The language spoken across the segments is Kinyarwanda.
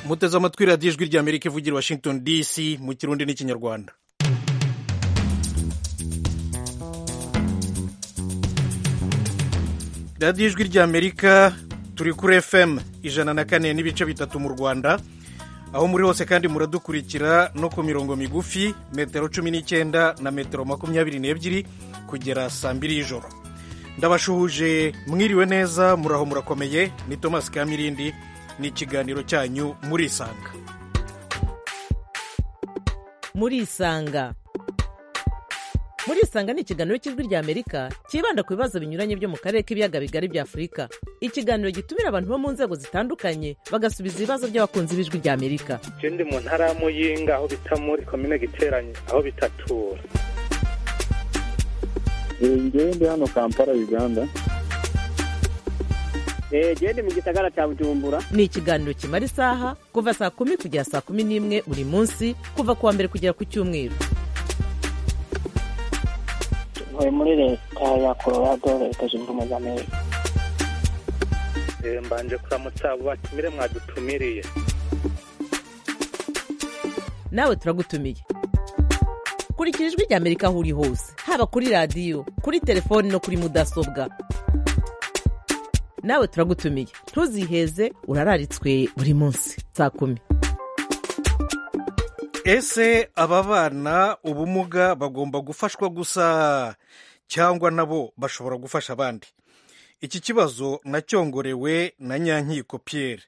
muteze amatwi radiyo ijwi ry'amerika ivugira washington dc mu kirundi n'ikinyarwanda radiyo ijwi ry'amerika turi kuri fm ijana na kane n'ibice bitatu mu rwanda aho muri hose kandi muradukurikira no ku mirongo migufi metero cumi n'icyenda na metero makumyabiri n'ebyiri kugera saa mbiri y'ijoro ndabashuhuje mwiriwe neza muraho murakomeye ni thomas kamirindi ni ikiganiro cyanyu murisanga murisanga murisanga ni ikiganiro cy'ijwi ry'amerika cyibanda ku bibazo binyuranye byo mu karere k'ibiyaga bigari bya afurika ikiganiro gitumira abantu bo mu nzego zitandukanye bagasubiza ibibazo by'abakunzi b'ijwi ry'amerika je ndi mu ntara ya muyinga aho bita muri komine giteranye aho bitatura ngewe ndi hano kampala uganda genda mu gisagara cya bujumbura ni ikiganiro kimara isaha kuva saa kumi kugera saa kumi n'imwe buri munsi kuva ku wa mbere kugera ku cyumweru ntuye muri leta ya colorado leta zunze ubumwe za amerika Eh, mbanje kuramutsa abo batumire mwadutumiriye nawe turagutumiye kurikira ijwi ry'amerika aho uri hose haba kuri radiyo kuri telefoni no kuri mudasobwa nawe turagutumiye ntuziheze urararitswe buri munsi saa kumi ese ababana ubumuga bagomba gufashwa gusa cyangwa nabo bashobora gufasha abandi iki kibazo nacyongorewe na nyankiko pierre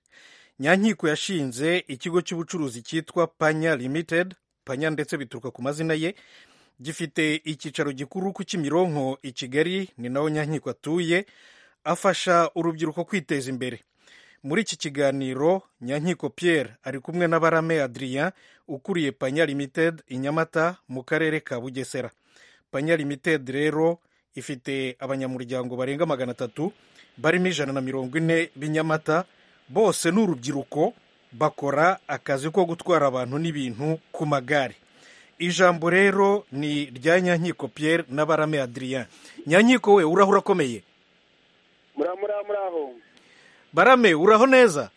nyankiko yashinze ikigo cy'ubucuruzi cyitwa panya limited panya ndetse bituruka ku mazina ye gifite icyicaro gikuru ku kimironko i kigali ni naho nyankiko atuye afasha urubyiruko kwiteza imbere muri iki kiganiro nyankiko pierre ari kumwe na barame adrien ukuriye panya limited i nyamata mu karere ka bugesera panya limited rero ifite abanyamuryango barenga magana atatu barimo ijana na mirongo ine b'inyamata bose ni urubyiruko bakora akazi ko gutwara abantu n'ibintu ku magare ijambo rero ni rya nyankiko pierre na barame adrien nyankiko we uraho urakomeye muraho muraho muraho barame uraho neza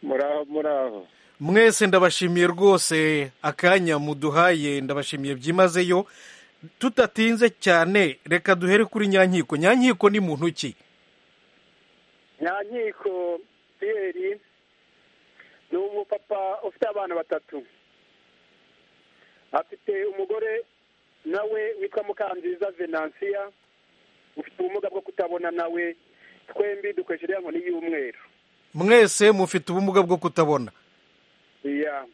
muraho muraho mwese ndabashimiye rwose akanya muduhaye ndabashimiye byimazeyo tutatinze cyane reka duhere kuri nyankiko nyankiko ni muntu ki nyankiko piyeri ni umupapa ufite abana batatu afite umugore nawe witwa mukanziza venansiya ufite ubumuga bwo kutabona nawe twembi dukoresha iriya nkoni y'umweru mwese mufite ubumuga bwo kutabona iya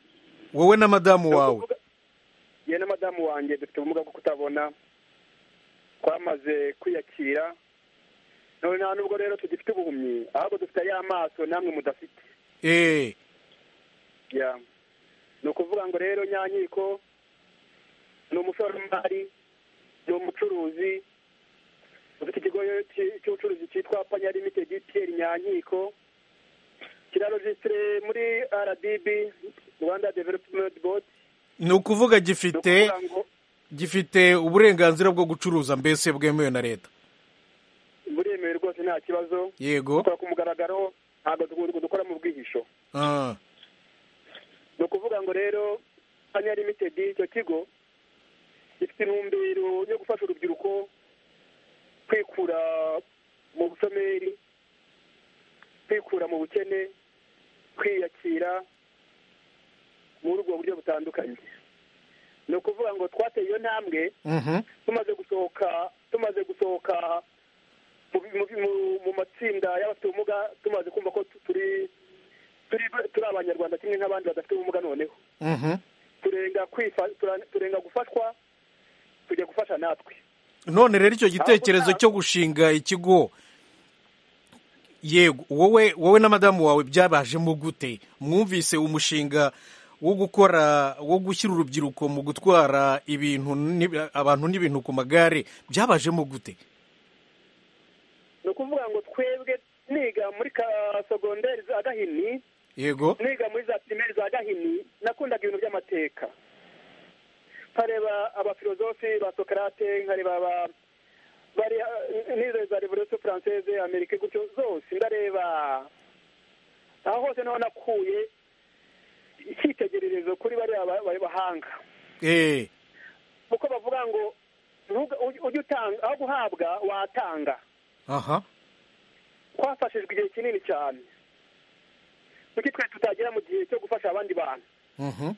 wowe na madamu wawe yewe na madamu wanjye dufite ubumuga bwo kutabona twamaze kwiyakira none nta nubwo rero tugifite ubuhumyi ahubwo dufite ya maso namwe mudafite eee ya ni ukuvuga ngo rero nyankiko ni umushoramari ni umucuruzi ufite ikigo cy- cy'ubucuruzi cyitwa panya limitedi piyeri nyankiko kirarojisitire muri rdb rwanda developumenti bodi ni ukuvuga ni gifite ukuvuga ngo gifite uburenganzira bwo gucuruza mbese bwemewe na leta buremewe rwose nta kibazo yego dukora ku mugaragaro ntabwo du- dukora mu bwihisho Ah, ni ukuvuga ngo rero panya limitedi icyo kigo gifite intumbero yo gufasha urubyiruko kwikura mu bushomeri kwikura mu bukene kwiyakira muri ubwo buryo butandukanye ni ukuvuga ngo twateye iyo ntambwe mhm. tumaze gusohoka tumaze gusohoka mu, mu, mu, mu matsinda y'abafite ubumuga tumaze kumva ko tu- turi turi turi abanyarwanda kimwe nk'abandi badafite ubumuga noneho Mhm. turenga kwifa tura- turenga gufashwa tujya gufasha natwe none rero icyo gitekerezo cyo gushinga ikigo yego wowe wowe na madamu wawe byabajemo gute mwumvise umushinga wo gukora wo gushyira urubyiruko mu gutwara ibintu n'ib- abantu n'ibintu ku magare byabajemo gute ni ukuvuga ngo twebwe niga muri ka segonderi za gahini yego niga muri za pirimeri za gahini nakundaga ibintu by'amateka nkareba abafilozofi ba sokarate nkareba aba bariya n'izo za revolisiyo faranseze amerika gutyo zose ndareba aho hose niho nakuye icyitegererezo kuri bariya ba- bari bahanga eh kuko bavuga ngo ntuga- ujye ujye utanga aho guhabwa watanga aha twafashijwe igihe kinini cyane kuki twe tutagera mu gihe cyo gufasha abandi bantu mhm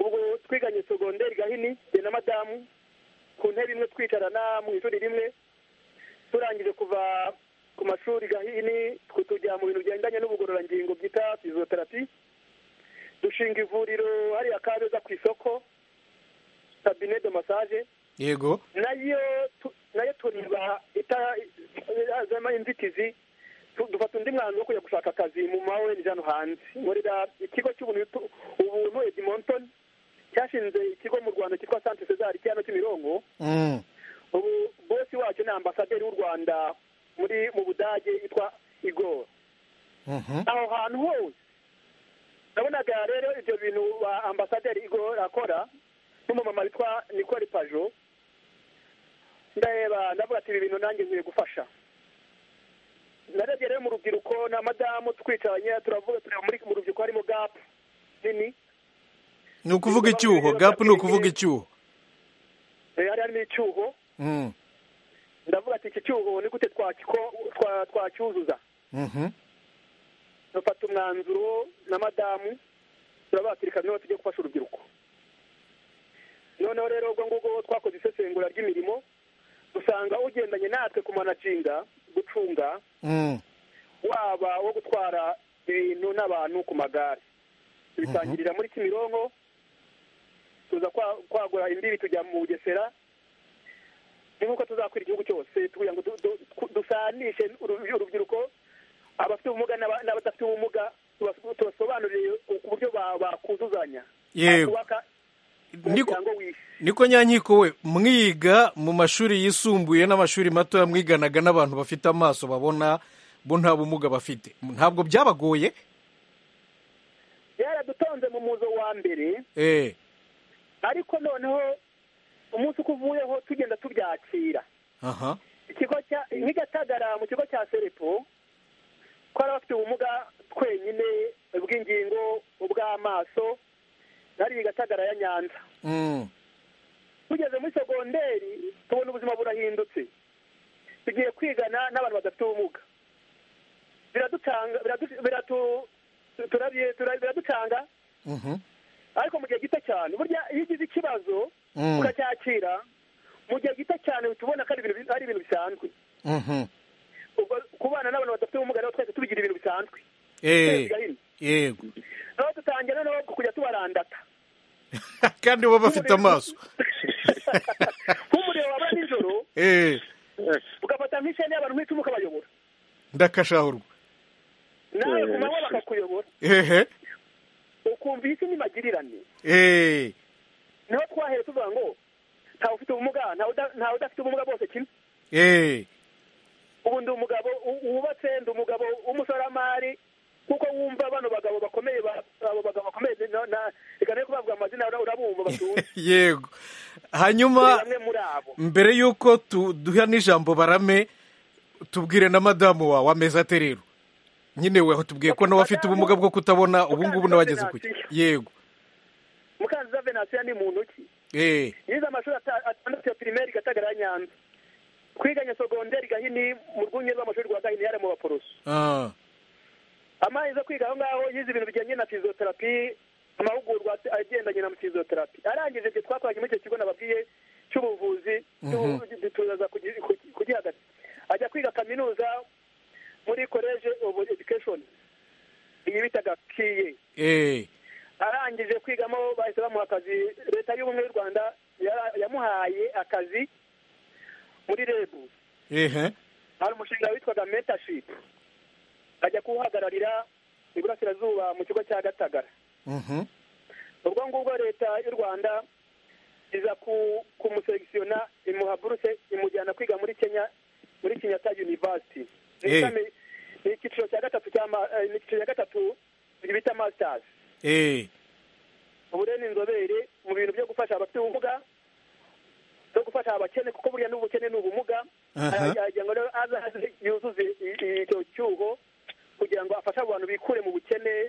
ubwo twiganye segonderi gahini jye na madamu ku ntebe imwe twicarana mu ishuri rimwe turangije kuva ku mashuri gahini twe tujya mu bintu bigendanye n'ubugororangingo bwita fizoterapi dushinga ivuriro hariya kabeza ku isoko kabine de masaje yego nayo tu- nayo turiba itazamo inzitizi tu- dufata undi mwanzuro wo kujya gushaka akazi mu ma ONG hano hanze nkorera ikigo cy'ubuntu tu- ubuntu Edmonton cyashinze ikigo mu Rwanda cyitwa Centre Cesar cyano Kimirongo mm. ubu bosi wacyo ni ambasaderi w'u Rwanda muri mu Budage yitwa Igor mhm aho hantu hose nabonaga rero ibyo bintu ba ambasaderi igor akora n'umumama witwa nikori pajo ndareba ndavuga ati ibi bintu nanjye nkwiye gufasha narebye rero mu rubyiruko na madamu twicaranye turavuga tureba muri mu rubyiruko harimo gapu nini ni ukuvuga icyuho gapu ni ukuvuga icyuho eh, hari harimo icyuho mm. ndavuga ati iki cyuho ni gute twakiko- twa- twacyuzuza mhm dufata umwanzuro na madamu turabatirika niba tujya gufasha urubyiruko noneho rero ubwo ngubwo twakoze isesengura ry'imirimo dusanga ugendanye natwe kumanaginga gucunga mm. waba wo gutwara ibintu n'abantu ku magare tubitangirira muri kimironko tuza kwa- kwagura imbibi tujya mu bugesera ni nk'uko tuzakwira igihugu cyose kugira ngo du- du- ku- dusanishe uru- urubyiruko abafite ubumuga n'aba- n'abadafite ubumuga tubas- tubasobanurire uburyo ba- bakuzuzanya Yego. bakubaka Niko- umuryango w'isi niko nyankiko we mwiga mu mashuri yisumbuye n'amashuri matoya mwiganaga n'abantu bafite amaso babona bo nta bumuga bafite ntabwo byabagoye yaradutonze mu muzo wa mbere eh ariko noneho umunsi uko uvuyeho tugenda tubyakira aha ikigo cya nk'igatagara mu kigo cya serepo twari abafite ubumuga twenyine bw'ingingo ubw'amaso nari igatagara ya nyanza mm. tugeze muri segonderi tubona ubuzima burahindutse tugiye kwigana n'abantu badafite ubumuga biradutanga biradu- biratu- turabye- tura- biraducanga mhm ariko mu gihe gito cyane burya iyo ugize ikibazo Mm. ukacyakira mu gihe gito cyane uhita ubona ko ari ibintu bi- ari ibintu bisanzwe mhm ubwo kubana n'abantu badafite ubumuga rero twese tubigira ibintu bisanzwe eh Twese gahini. yego naho dutangira noneho kujya tubarandata kandi bo bafite amaso nk'umuriro waba nijoro eh ugafata nk'ishene y'abantu nk'icumu ukabayobora ndakashahurwa nawe Eh. ku manywa bakakuyobora ehe ukumva iyi si n'imagirane eh niho twahera tuvuga ngo ntawe ufite ubumuga ntawe uda- ntawe udafite ubumuga bose kimwe eh ubu ndi umugabo u- wubatse ndi umugabo w'umushoramari kuko wumva bano bagabo bakomeye ba- abo bagabo bakomeye na- na- reka nari kubavuga amazina ura- urabumva batunze yego Turi hanyuma bamwe muri abo mbere y'uko tu- duha n'ijambo barame tubwire na madamu wawe ameza ate rero nyine we tubwiye ko nawe afite ubumuga bwo kutabona ubu ngubu nawe ageze ku yego mukanziza venansiyo ni muntu ki eh yize amashuri ata- atandatu ya pirimeri gatagara ya nyanza twiganye segonderi gahini mu rwunge rw'amashuri rwa gahini yari mu baporoso ah amazi yo kwiga aho ngaho yize ibintu bijyanye na fizoterapi amahugurwa ate- agendanye na fizoterapi arangije ibyo twakoranye muri icyo kigo nababwiye cy'ubuvuzi Mhm. tu- turaza kugi- kugi- kugihagaza ajya kwiga kaminuza muri college of education iyi bitaga kiye eh arangije kwigamo bahise bamuha akazi leta y'ubumwe y'u rwanda yara- yamuhaye akazi muri rebu ehe hari umushinga witwaga mentorship ajya kuwuhagararira iburasirazuba mu kigo cya gatagara mhm ubwo ngubwo leta y'u rwanda iza ku- kumuselekisiyona imuha buruse imujyana kwiga muri kenya muri kenyatta university Ni Eh. ishami- ni icyiciro cya gatatu cya ma- eh, ni icyiciro cya gatatu bita masters eh ubu rero ni inzobere mu bintu byo gufasha abafite ubumuga no gufasha abakene kuko buriya n'ubukene ni ubumuga Aha. aragira ngo rero azaze yuzuze i- i- icyo cyuho kugira ngo afashe abo bantu bikure mu bukene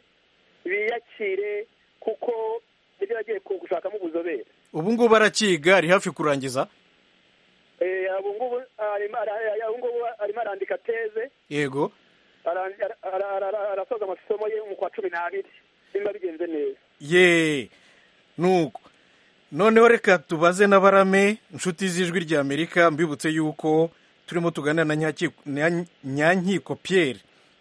biyakire kuko nibyo bagiye ku- gushakamo ubuzobere ubu ngubu arakiga ari hafi kurangiza Eh, ubu ngubu arimo ara- ubu ngubu arimo arandika teze yego aran- ara- ara- ara- arasoza amasomo ye mu kwa cumi n'abiri nimba bigenze neza ye nuko noneho reka tubaze na barame inshuti z'ijwi rya amerika mbibutse yuko turimo tuganira na Nyaki- Nya- nyankiko pierre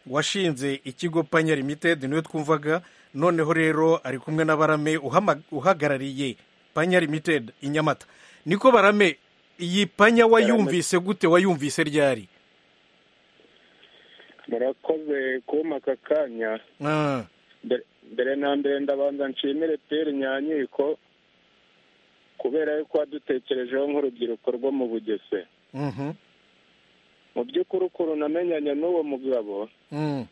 washinze ikigo panya limited niwe twumvaga noneho rero ari kumwe na barame uhama- uhagarariye panya limited i nyamata niko barame iyi panya wayumvise gute wayumvise ryari murakoze kumpa aka kanya Ah, Mbere- mbere na mbere ndabanza nshimire peri nyankiko kubera yuko wadutekerejeho nk'urubyiruko rwo mu bugese mhm, mu by'ukuri ukuntu namenyanye n'uwo mugabo mm,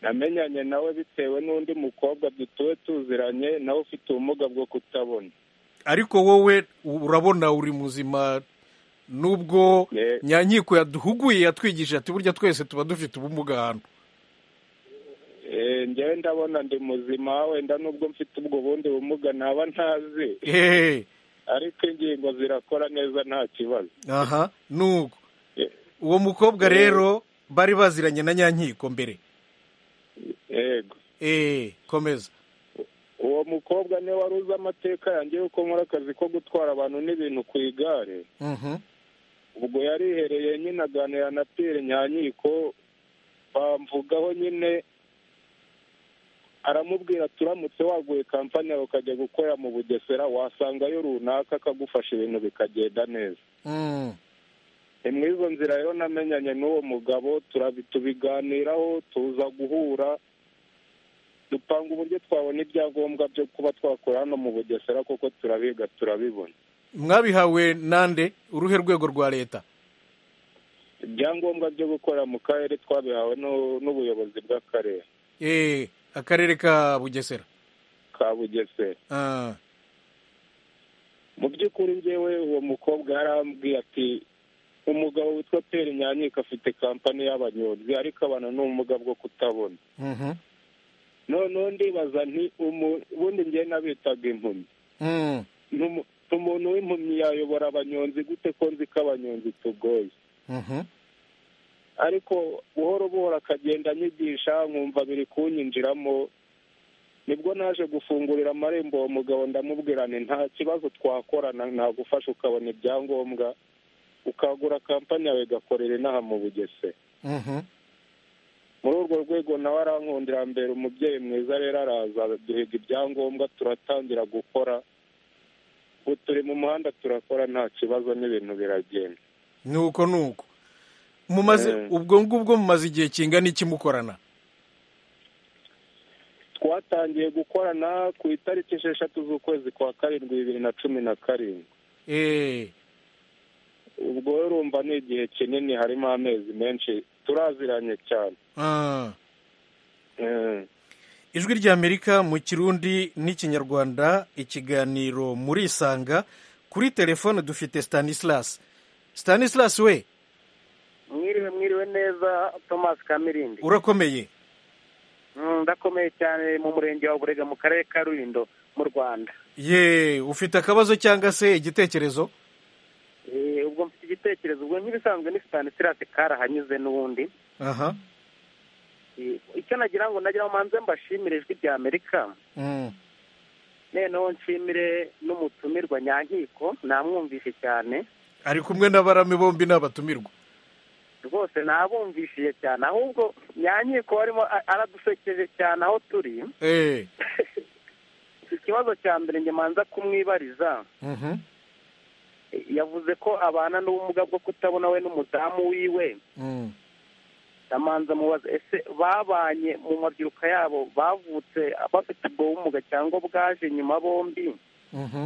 namenyanye nawe bitewe n'undi mukobwa dutuwe tuziranye nawe ufite ubumuga bwo kutabona ariko wowe urabona uri muzima nubwo Ye- nyankiko yaduhuguye yatwigishije ati burya twese tuba dufite ubumuga ahantu Eh, njyewe ndabona ndi muzima wenda nubwo mfite ubwo bundi bumuga ntaba ntazi hehe ariko ingingo zirakora neza nta kibazo aha nuko Eh, uwo mukobwa Ye- rero bari baziranye na nyankiko mbere yego eh komeza uwo mukobwa niwe wari uzi amateka yanjye yuko nkora akazi ko gutwara abantu n'ibintu ku igare Mhm, ubwo yarihereye nyine aganira na piyeri nyankiko bamvugaho nyine aramubwira turamutse waguye kampani yawe ukajya gukorera mu bugesera wasangayo runaka akagufasha ibintu bikagenda neza mm, ni muri izo nzira rero namenyanye n'uwo mugabo turabi- tubiganiraho tuza guhura dupanga uburyo twabona ibyangombwa byo kuba twakora hano mu bugesera kuko turabiga turabibona mwabihawe nande uruhe rwego rwa leta ibyangombwa byo gukorera mu karere twabihawe n'u- n'ubuyobozi bw'akarere eh akarere ka bugesera ka bugesera ah, mu by'ukuri njyewe uwo mukobwa yarambwiye ati umugabo witwa peri nyanyika afite kampani y'abanyonzi ariko abantu ni ubumuga bwo kutabona mhm, noneho ndibaza nti umu- ubundi njyewe nabitaga impumyi mm, Ntumu- umuntu w'impumyi yayobora abanyonzi gute ko nzi ko abanyonzi tugoye mhm, ariko buhoro buhoro akagenda anyigisha nkumva biri kunyinjiramo nibwo naje gufungurira amarembo uwo mugabo ndamubwira nti nta kibazo twakorana nagufasha ukabona ibyangombwa ukagura kampani yawe igakorera inaha mu bugesera mhm, muri urwo rwego nawe arankundira mbere umubyeyi mwiza rero araza duhiga ibyangombwa turatangira gukora ubu turi mu muhanda turakora nta kibazo n'ibintu biragenda nuko nuko mumaze Eh. ubwo ngubwo mumaze igihe kingana iki mukorana twatangiye gukorana ku itariki esheshatu z'ukwezi kwa karindwi bibiri na cumi na karindwi eh ubwo rero urumva ni igihe kinini harimo amezi menshi turaziranye cyane ah. Eh, ijwi ry'amerika mu kirundi n'ikinyarwanda ikiganiro murisanga kuri telefone dufite stanislas stanislas we mwiriwe mwiriwe neza thomas kamirindi urakomeye Mm, ndakomeye cyane mu murenge wa burega mu karere ka rulindo mu rwanda ye ufite akabazo cyangwa se igitekerezo Eh, ubwo mfite igitekerezo ubwo nk'ibisanzwe ni stanisirasi karahanyuze n'ubundi aha Eh, icyo nagira ngo nagira ngo manze mbashimire ijwi rya amerika mm. noneho nshimire n'umutumirwa nyankiko namwumvishe cyane ari kumwe n'abarami bombi n'abatumirwa rwose nabumvishije cyane ahubwo nyankiko warimo a- aradusekeje cyane aho turi eh. ikibazo cya mbere njye manza kumwibariza mhm, yavuze ko abana n'ubumuga bwo kutabona we n'umudamu wiwe mm. ndamanza mubaza ese babanye mu mabyiruka yabo bavutse bafite ubwo bumuga cyangwa bwaje nyuma bombi mhm,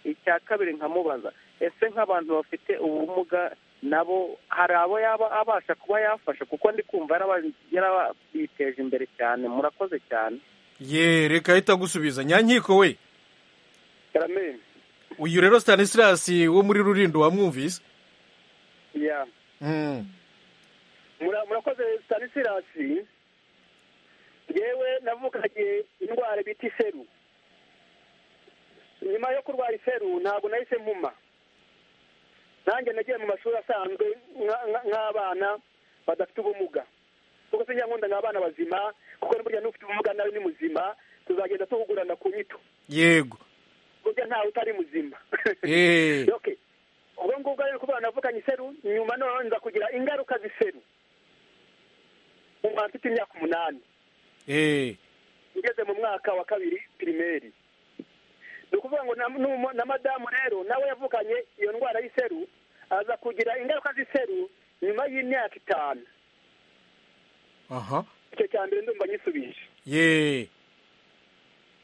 icya kabiri nkamubaza ese nk'abantu bafite ubumuga nabo hari abo yaba abasha kuba yafasha kuko ndi kumva yaraba- yarabiteje imbere cyane murakoze cyane ye reka ahita agusubiza nyankiko we amen uyu rero stanislas wo muri rurindo wamwumvise ya mm. murakoze stanisirasi yewe navuganye indwara bita iseru nyuma yo kurwara iseru ntabwo nahise mpuma nanjye nagiye mu mashuri asanzwe nk'abana badafite ubumuga kuko sinjya nkunda nk'abana bazima kuko burya n'ufite ubumuga nawe ni muzima tuzagenda tuvugurana ku nyito yego burya ntawe utari muzima Eh. Okay. ubwo ngubwo rero kuba navuganye iseru nyuma noneho nza kugira ingaruka z'iseru umuntu mfite imyaka umunani eh, ngeze mu mwaka wa kabiri pirimeri ni ukuvuga ngo na, n'umu- na madamu rero nawe yavukanye iyo ndwara y'iseru aza kugira ingaruka z'iseru nyuma y'imyaka itanu aha icyo cya mbere ndumva nyisubije ye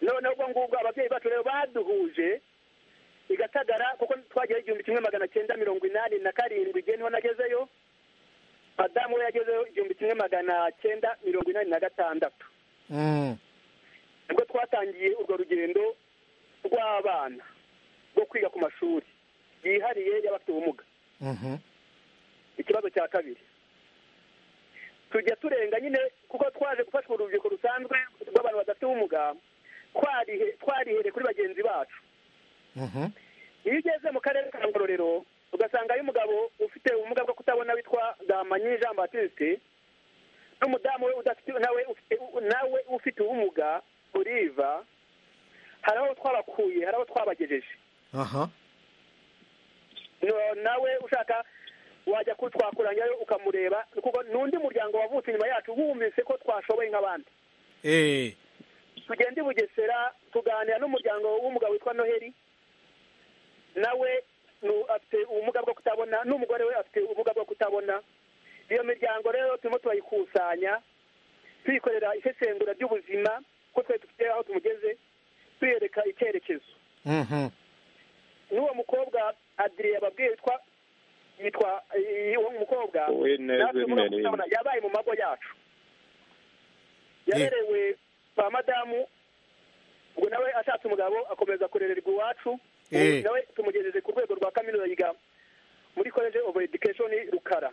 noneho ubwo ngubwo ababyeyi bacu rero baduhuje i gatagara kuko twagerayo igihumbi kimwe magana cyenda mirongo inani na karindwi igihe niho nagezeyo madamu we yagezeyo igihumbi kimwe magana cyenda mirongo inani na gatandatu mm, nibwo twatangiye urwo rugendo rw'abana rwo kwiga ku mashuri yihariye y'abafite ubumuga mhm, ikibazo cya kabiri tujya turenga nyine kuko twaje gufashwa urubyiruko rusanzwe rw'abantu badafite ubumuga twarihe- twarihere kuri bagenzi bacu mhm, iyo ugeze mu karere ka ngororero ugasangayo umugabo ufite ubumuga bwo kutabona witwa gamanyi jean batiste n'umudamu we udafite nawe ufite nawe ufite ubumuga oliva hari aho twabakuye hari aho twabagejeje aha No- nawe ushaka wajya ku- twakuranyayo ukamureba kuko ni undi muryango wavutse inyuma yacu wumvise ko twashoboye nk'abandi eh, tugenda i bugesera tuganira n'umuryango w'umugabo witwa noheli nawe nu- afite ubumuga bwo kutabona n'umugore we afite ubumuga bwo kutabona iyo miryango rero turimo turayikusanya tuyikorera isesengura ry'ubuzima ko twari dufite aho tumugeze tuyereka icyerekezo mhm, n'uwo mukobwa adiriye yababwiye yitwa yitwa iyi- uwo mukobwa we neza natwe muri imbere Mutarama yabaye mu mago yacu Ye- yaberewe kwa madamu ubwo nawe ashatse umugabo akomeza kurererwa iwacu ubu Eh. nawe tumugejeje ku rwego rwa kaminuza yiga muri college of education rukara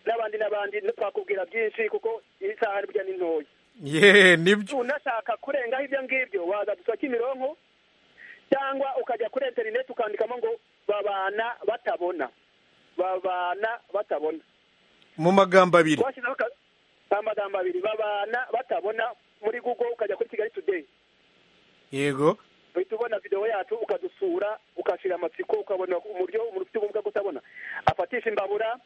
n'abandi n'abandi twakubwira byinshi kuko isaha burya ni ntoya ye nibyo unashaka kurengaho ibyo ngibyo waza gusaba kimironko cyangwa ukajya kuri interineti ukandikamo ngo babana batabona babana batabona mu magambo abiri twashyizeho aka- amagambo abiri babana batabona muri google ukajya kuri kigali today yego uhita ubona videwo yacu ukadusura ukashira amatsiko ukabona uburyo umuntu ufite ubumuga bwo kutabona afatisha imbabura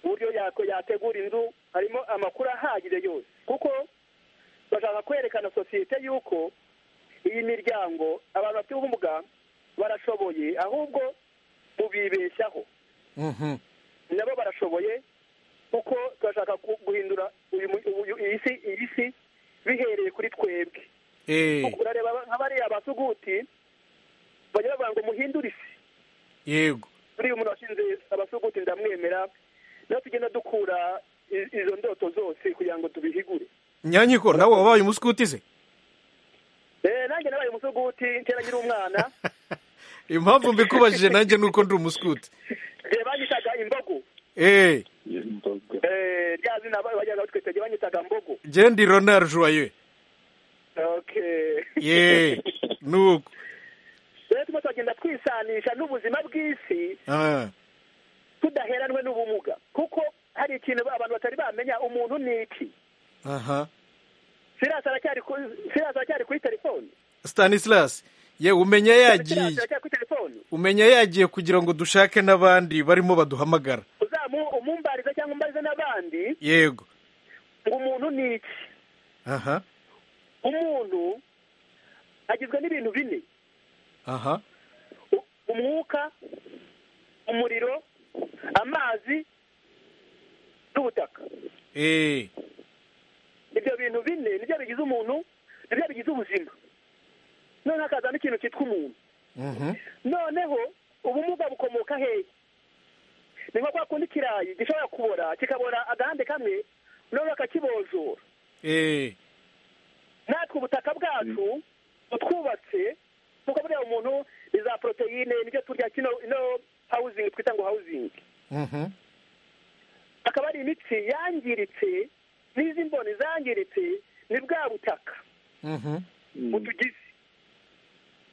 uburyo yako- yategura inzu harimo amakuru ahagije yose kuko bashaka kwerekana sosiyete y'uko iyi miryango abantu bafite ubumuga barashoboye ahubwo mubibeshyaho mhm, nabo barashoboye kuko turashaka ku- guhindura uyu mu- uyu- iyi si iyi si bihereye kuri twebwe eh, urareba aba- nk'abariya abasuguti bajya bavuga ngo muhindure isi yego buriya umuntu washinze abasuguti ndamwemera nawe tugenda dukura i- izo ndoto zose kugira ngo tubihigure nyanyiko nawe wabaye umuskuti se Eh, nanjye nabaye umusuguti kera nkiri umwana impamvu mbikubajije nanjye nuko ndi umuskuti eh, banyitaga imbogo eh, y'imboga Eh, rya zina ba- bajyaga batwitaga banyitaga mbogo je ndi ronald joyeux okay ye nuko rero turimo turagenda twisanisha n'ubuzima bw'isi ah, tudaheranwe n'ubumuga kuko hari ikintu abantu batari bamenya umuntu ni iki aha sirasi aracyari ku- Sirasi aracyari kuri telefone stanislas ye umenya Sirasi yagiye aracyari kuri telefone umenya yagiye kugira ngo dushake n'abandi barimo baduhamagara uzamu umumbarize cyangwa umbarize n'abandi yego ngo umuntu ni iki aha umuntu agizwe n'ibintu bine aha U- umwuka umuriro amazi n'ubutaka eh, ibyo bintu bine nibyo bigize umuntu nibyo bigize ubuzima noneho hakazamo ikintu cyitwa umuntu mhm, noneho ubumuga bukomoka hehe ni nko kwa kundi ikirayi gishobora kubora kikabora agahande kamwe noneho bakakibojora eh, natwe ubutaka bwacu butwubatse kuko buriya umuntu ni za poroteyine nibyo turya kino ino hawuzingi twita ngo hawuzingi mhm, akaba ari imitsi yangiritse n'izi mboni zangiritse ni bwa butaka butugize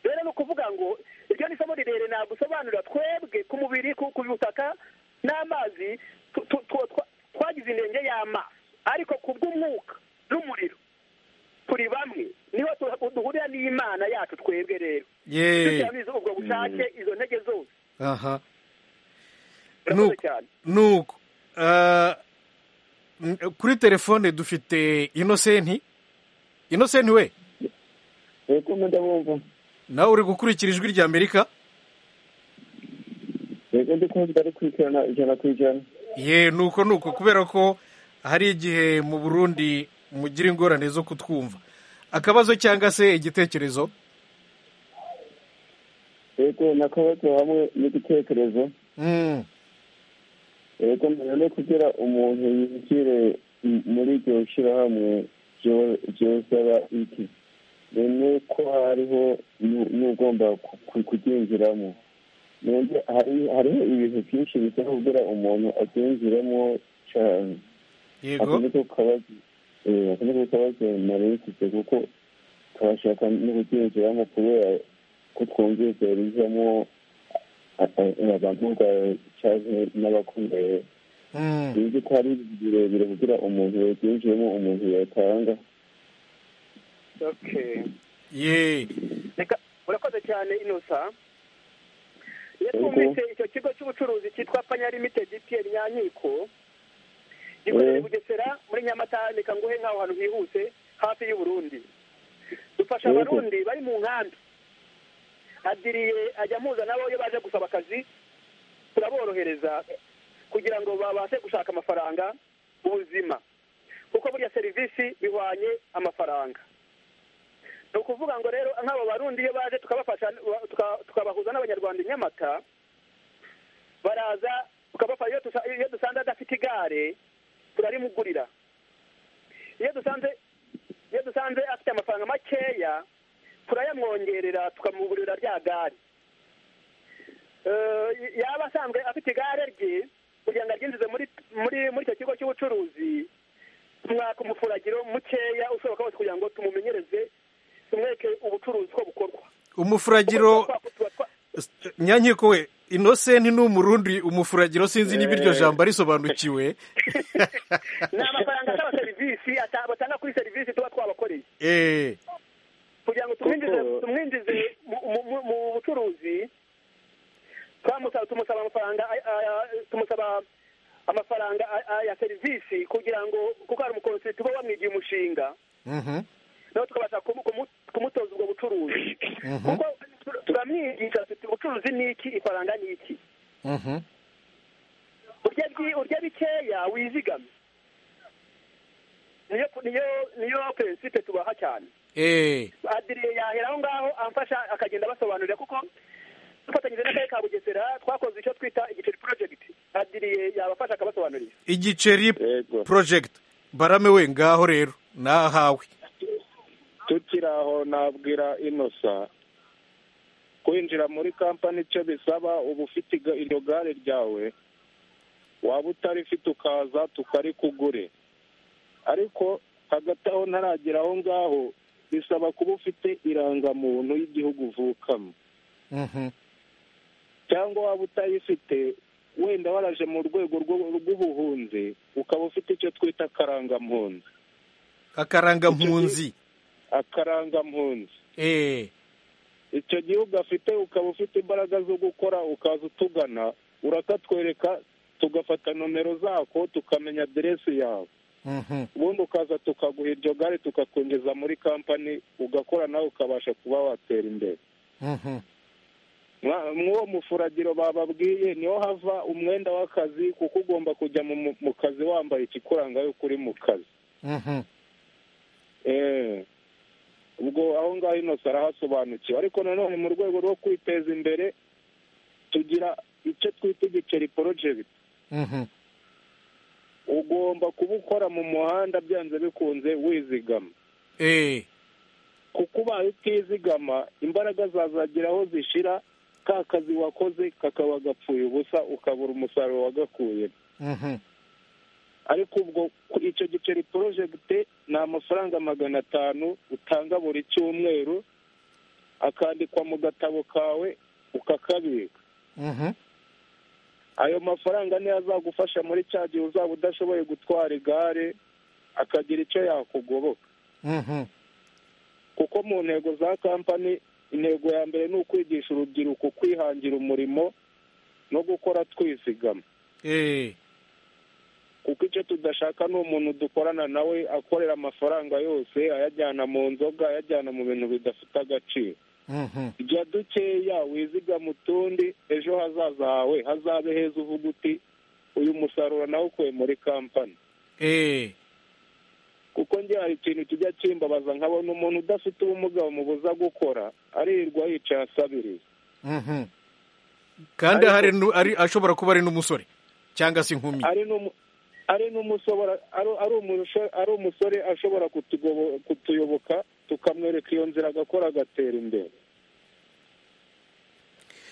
rero ni ukuvuga ngo iryo ni isomo rirerire nagusobanurira twebwe ku mubiri ku butaka n'amazi tu- tu- tu- twa- twagize inenge y'amazi ariko ku bw'umwuka n'umuriro turi bamwe niho tu- duhurira n'imana yacu twebwe rero yeee tuzabizi ubwo bushake izo ntege zose aha murakoze Nuko. cyane nuko ah, n- kuri telefone dufite inosenti inosenti we yego ndabumva nawe uri gukurikira ijwi rya amerika yego ndi kumva ari ku ijana ijana ku ijana ye nuko nuko kubera ko hari igihe mu burundi mugira ingorane zo kutwumva akabazo cyangwa se igitekerezo yego nakabazo hamwe n'igitekerezo Mm, yego none kugira umuntu yinjire m- muri iryo shyirahamwe ryo- ryosaba iki none ko hariho nu- n'ugomba ku- ku- kuryinjiramo none hari- hariho ibintu byinshi bisaba kugira umuntu aryinjiremo cyane yego ako niko kabazo eh, ako niko kabazo narinsize kuko turashaka no kuryinjiramo kubera ko twumvise rizamo a- a- abantu bwa cyane n'abakomeye Mm, bizi ko hari birebire kugira umuntu yaryinjiyemo umuntu yatanga okay ye reka urakoze cyane inusa iyo twumvise icyo kigo cy'ubucuruzi cyitwa panya limitedi piyeri nyankiko gikorera i Mm. bugesera muri nyamata reka nguhe nk'aho hantu hihuse hafi y'uburundi dufasha Yego. abarundi bari mu nkambi adiriye ajya mpuza nabo iyo baje gusaba akazi turaborohereza kugira ngo babashe gushaka amafaranga ubuzima kuko burya serivisi bihwanye amafaranga ni ukuvuga ngo rero nk'abo barundi iyo baje tukabafasha tuka- tukabahuza n'abanyarwanda i nyamata baraza tukabafasha iyo dusa- iyo dusanze adafite igare turarimugurira iyo dusanze iyo dusanze afite amafaranga makeya turayamwongerera tukamugurira rya gare Eh, yaba asanzwe afite igare rye kugira ngo aryinjize muri muri muri icyo kigo cy'ubucuruzi tumwaka umufuragiro mukeya ushoboka wose kugira ngo tumumenyereze tumwereke ubucuruzi uko bukorwa umufuragiro Kuko tuba twa- nyankiko we inosenti ni umurundi umufuragiro sinzi niba iryo jambo risobanukiwe ni amafaranga asaba serivisi ata- batanga kuri serivisi tuba twabakoreye Eh, kugira ngo tumwinjize Kuko- tumwinjize mu- mu- mu- mu bucuruzi twamusaba tumusaba amafaranga ay- ay- tumusaba amafaranga ay- ay- ya serivisi kugira ngo kuko hari umukonserite uba wamwigiye umushinga mhm, nawe tukabasha kumu- kumu- kumutoza ubwo bucuruzi mhm, kuko tur- turamwigisha tuti ubucuruzi ni iki ifaranga ni iki mhm. urya byi- urya bikeya wizigame niyo niyo niyo prinsipe tubaha cyane Eh, adiriye yahera aho ngaho amfasha akagenda abasobanurira kuko dufatanyije n'akarere ka bugesera twakoze icyo twita igiceri project adiriye yabafasha akabasobanurira igiceri yego porojegiti barame we ngaho rero nahawe tukiri aho nabwira inosa kwinjira muri kampani icyo bisaba uba ufite iga- iryo gare ryawe waba utarifite ukaza tukarikugure ariko hagati aho ntaragera aho ngaho bisaba kuba ufite irangamuntu y'igihugu uvukamo Mhm, cyangwa waba utayifite wenda waraje mu rwego rw'u- rw'ubuhunzi ukaba ufite icyo twita akarangampunzi akarangampunzi akarangampunzi Eh, icyo gihugu afite ukaba ufite imbaraga zo gukora ukaza utugana urakatwereka tugafata nomero zako tukamenya aderesi yawe mhm. ubundi ukaza tukaguha iryo gare tukakwinjiza muri kampani ugakora nawe ukabasha kuba watera imbere Mhm. Mwa- mw'uwo mufuragiro bababwiye niho hava umwenda w'akazi kuko ugomba kujya mu, mu- mu kazi wambaye ikikuranga yuko uri mu kazi Mhm. Eh, ubwo aho ngaho inose arahasobanukiwe ariko nanone mu rwego rwo kwiteza imbere tugira icyo twita igiceri porojegiti Mhm. ugomba kuba ukora mu muhanda byanze bikunze wizigama Eh, kuko ubaye utizigama imbaraga zazagira aho zishira ka kazi wakoze kakaba gapfuye ubusa ukabura umusaruro wagakuye mhm. ariko ubwo ku- icyo giceri porojegite ni amafaranga magana atanu utanga buri cyumweru akandikwa mu gatabo kawe ukakabika Mhm. ayo mafaranga niyo azagufasha muri cya gihe uzaba udashoboye gutwara igare akagira icyo yakugoboka Mhm. kuko mu ntego za kampani intego ya mbere ni ukwigisha urubyiruko kwihangira umurimo no gukora twizigama Eh, kuko icyo tudashaka ni umuntu dukorana nawe akorera amafaranga yose ayajyana mu nzoga ayajyana mu bintu bidafite agaciro mhm. jya dukeya wizigama utundi ejo hazaza hawe hazabe heza uvuga uti uyu musaruro nawukuye muri kampani Eh, kuko njye hari ikintu kijya kimbabaza nkabona umuntu udafite ubumuga bamubuza gukora aririrwa yicaye asabiriza mhm. kandi hari nu- ari- ashobora kuba ari n'umusore cyangwa se inkumi ari n'umu- ari n'umusobora ari- ari umusho- ari umusore ashobora kutugobo- kutuyoboka tukamwereka iyo nzira agakora agatera imbere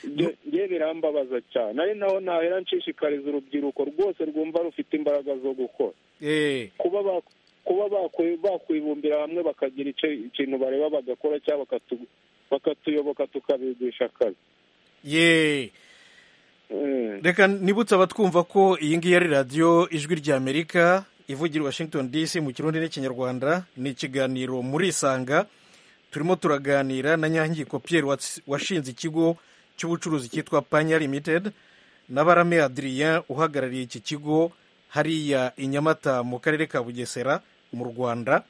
Nge- nge birambabaza cyane ari naho nahera nshishikariza urubyiruko rwose rwumva rufite imbaraga zo gukora Eh, kuba ba- kuba bakwi- bakwibumbira hamwe bakagira icyo- ikintu bareba bagakora cyangwa bakatu- bakatuyoboka tukabigisha akazi ye Mm. reka nibutse abatwumva ko iyi ngiyi ari radiyo ijwi ry'amerika ivugira i washington dc mu kirundi n'ikinyarwanda ni ikiganiro muri isanga turimo turaganira na nyangiko pierre wats- washinze ikigo cy'ubucuruzi cyitwa panya limited na barame adrien uhagarariye iki kigo hariya i nyamata mu karere ka bugesera mu rwanda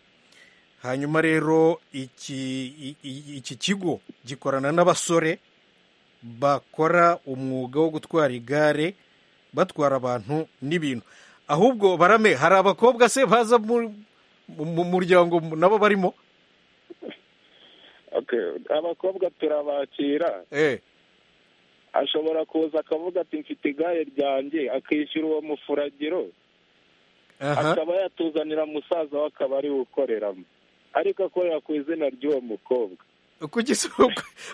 hanyuma rero iki, i- i- iki kigo gikorana n'abasore bakora umwuga wo gutwara igare batwara abantu n'ibintu ahubwo barame hari abakobwa se baza mu mu muryango nabo barimo Okay. abakobwa turabakira eh ashobora kuza akavuga ati mfite igare ryanjye akishyura uwo mufuragiro aha akaba yatuzanira musaza we akaba ari we ukoreramo ariko akorera ku izina ry'uwo mukobwa kugeza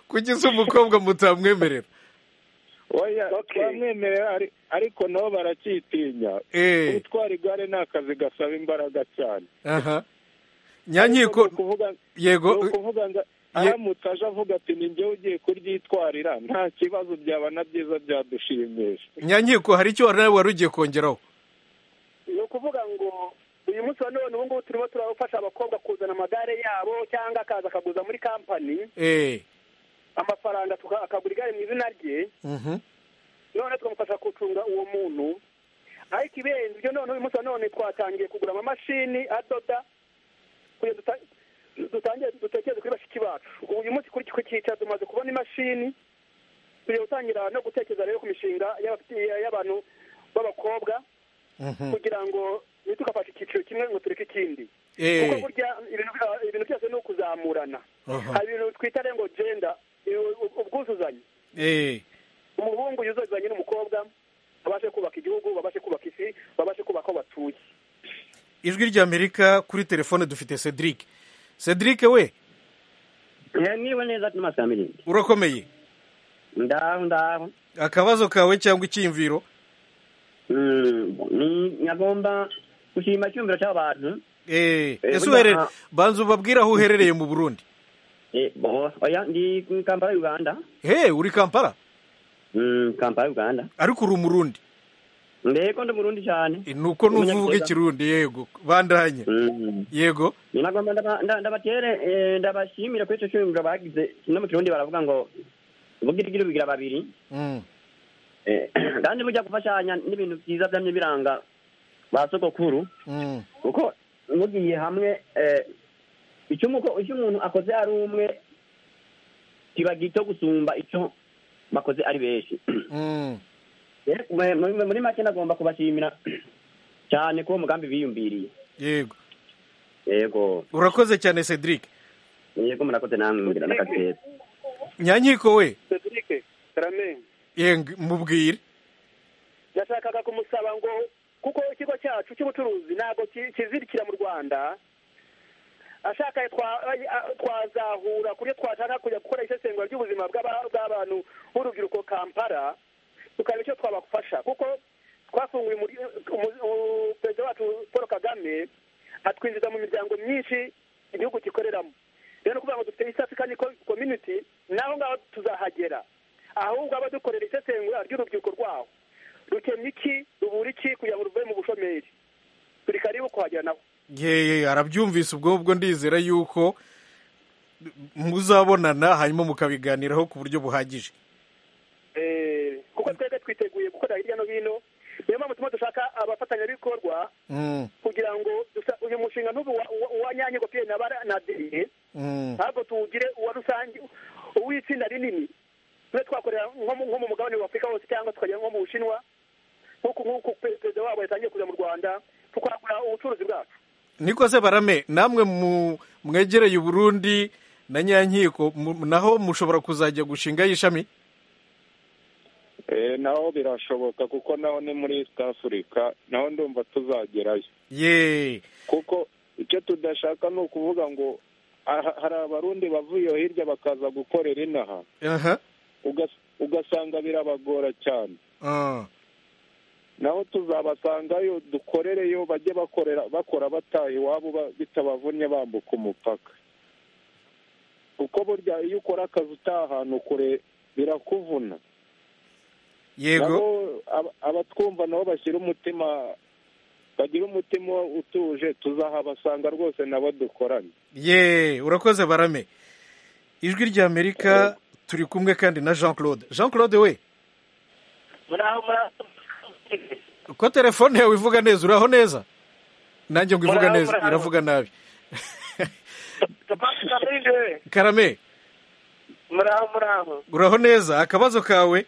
kugeza umukobwa mutamwemerera Oya, Okay. twamwemerera ari- ariko nabo baracyitinya eh gutwara igare ni akazi gasaba imbaraga cyane aha nyanyiko Ni ukuvuga- ni yego ukuvuga ngo ye- aramutse aje avuga ati ni njyewe ugiye kuryitwarira nta kibazo byaba na byiza byadushimisha nyanyiko hari icyo wari nawe wari ugiye kongeraho ni ukuvuga ngo uyu munsi wa none ubu ngubu turimo turafasha abakobwa kuzana amagare yabo cyangwa akaza akaguza muri kampani eh amafaranga tuka- akagura igare mu izina rye mhm none tukamufasha gucunga uwo muntu ariko ibenze ibyo none uyu munsi wa none twatangiye kugura amamashini adoda kugira duta- dutangire dutekereze kuri bashiki bacu ubu uyu munsi kuri ku cyicaro tumaze kubona imashini tugiye gutangira no gutekereza rero ku mishinga y'abafite- y'abantu b'abakobwa mhm kugira ngo ntitukafashe icyiciro kimwe ngo tureke ikindi kuko eh burya ibintu bya- ibintu byose ni ukuzamurana aha hari ibintu twita rero ngo genda ubwuzuzanye eh umuhungu yuzuzanye n'umukobwa babashe kubaka igihugu babashe kubaka isi babashe kubaka aho batuye ijwi ry'amerika kuri telefone dufite cedric cedric we niba neza tuma saa mirindi urakomeye ndaho ndaho akabazo kawe cyangwa icyiyumviro nyagomba gushima icyumviro cy'abantu Eh, Eh, ese burya uherere nta- banza ubabwire aho uherereye mu burundi Eh, bo- oya ndi mu kampala y'uganda he uri kampala Mm, kampala y'uganda ariko uri umurundi mbego ndi murundi cyane Eh, nuko numva uvuga Umunyabigega. ikirundi yego bandanye Mm. yego ninagomba ndaba- nda- ndabatere eh, ndabashimire kuri icyo cyumviro bagize no mu kirundi baravuga ngo ubugirigiri bugira babiri Mm, Eh, kandi burya gufashanya n'ibintu byiza byamye biranga ba sogokuru mm, kuko mugiye hamwe eh, icyo umuko- icyo umuntu akoze ari umwe kiba gito gusumba icyo bakoze ari benshi mm. Eh, mu- mu- muri make nagomba kubashimira cyane kuwo mugambi biyumviriye yego yego urakoze cyane cedric yego murakoze namwe mugira n'akazi keza nyanyiko we cedric karame yeng mubwire yashakaga kumusaba ngo kuko ikigo cyacu cy'ubucuruzi ntabwo ki- kizirikira mu rwanda ashaka twa- a- twazahura kuryo twashaka kujya gukora isesengura ry'ubuzima bw'aba- bw'abantu b'urubyiruko kampala tukareba icyo twabafasha kuko twafunguye perezida wacu paul kagame atwinjiza mu miryango myinshi igihugu gikoreramo rero ni ukuvuga ngo dufite east african community naho ngaho tuzahagera ahubwo aba dukorera isesengura ry'urubyiruko rwaho rukemye iki rubura iki kugira ngo ruve mu bushomeri turi karibu kuhagera nabo ye arabyumvise ubwo ubwo ndizera yuko muzabonana hanyuma mukabiganiraho ku buryo buhagije kuko twebwe twiteguye gukorera hirya no hino niyo mpamvu turimo dushaka abafatanyabikorwa kugira ngo uyu mushinga ntubu uwa nyange kopiye na deni ntabwo tuwugire uwa rusange uw'itsinda rinini tube twakorera nko mu mugabane wa afurika wose cyangwa tukagera nko mu bushinwa nk'uko perezida wabo yatangiye kuza mu rwanda tukagura ubucuruzi bwacu niko se barame namwe mwegereye uburundi na nyankiko naho mushobora kuzajya gushinga y'ishami naho birashoboka kuko naho ni muri east africa naho ndumva tuzagerayo ye kuko icyo tudashaka ni ukuvuga ngo hari abarundi bavuye hirya bakaza gukorera inaha ugasanga birabagora cyane naho tuzabasangayo dukorereyo bajye bakorera bakora bataha iwabo bitabavunnye bambuka umupaka kuko burya iyo ukora akazi utaha ahantu kure birakuvuna yego abatwumva nabo bashyira umutima bagira umutima utuje tuzahabasanga rwose nabo dukoranye ye urakoze barame ijwi ry'amerika turi kumwe kandi na jean claude jean claude we muraho muraho uko telefone yawe ivuga neza uraho neza nanjye ngo ivuga neza iravuga nabi karame muraho muraho uraho neza akabazo kawe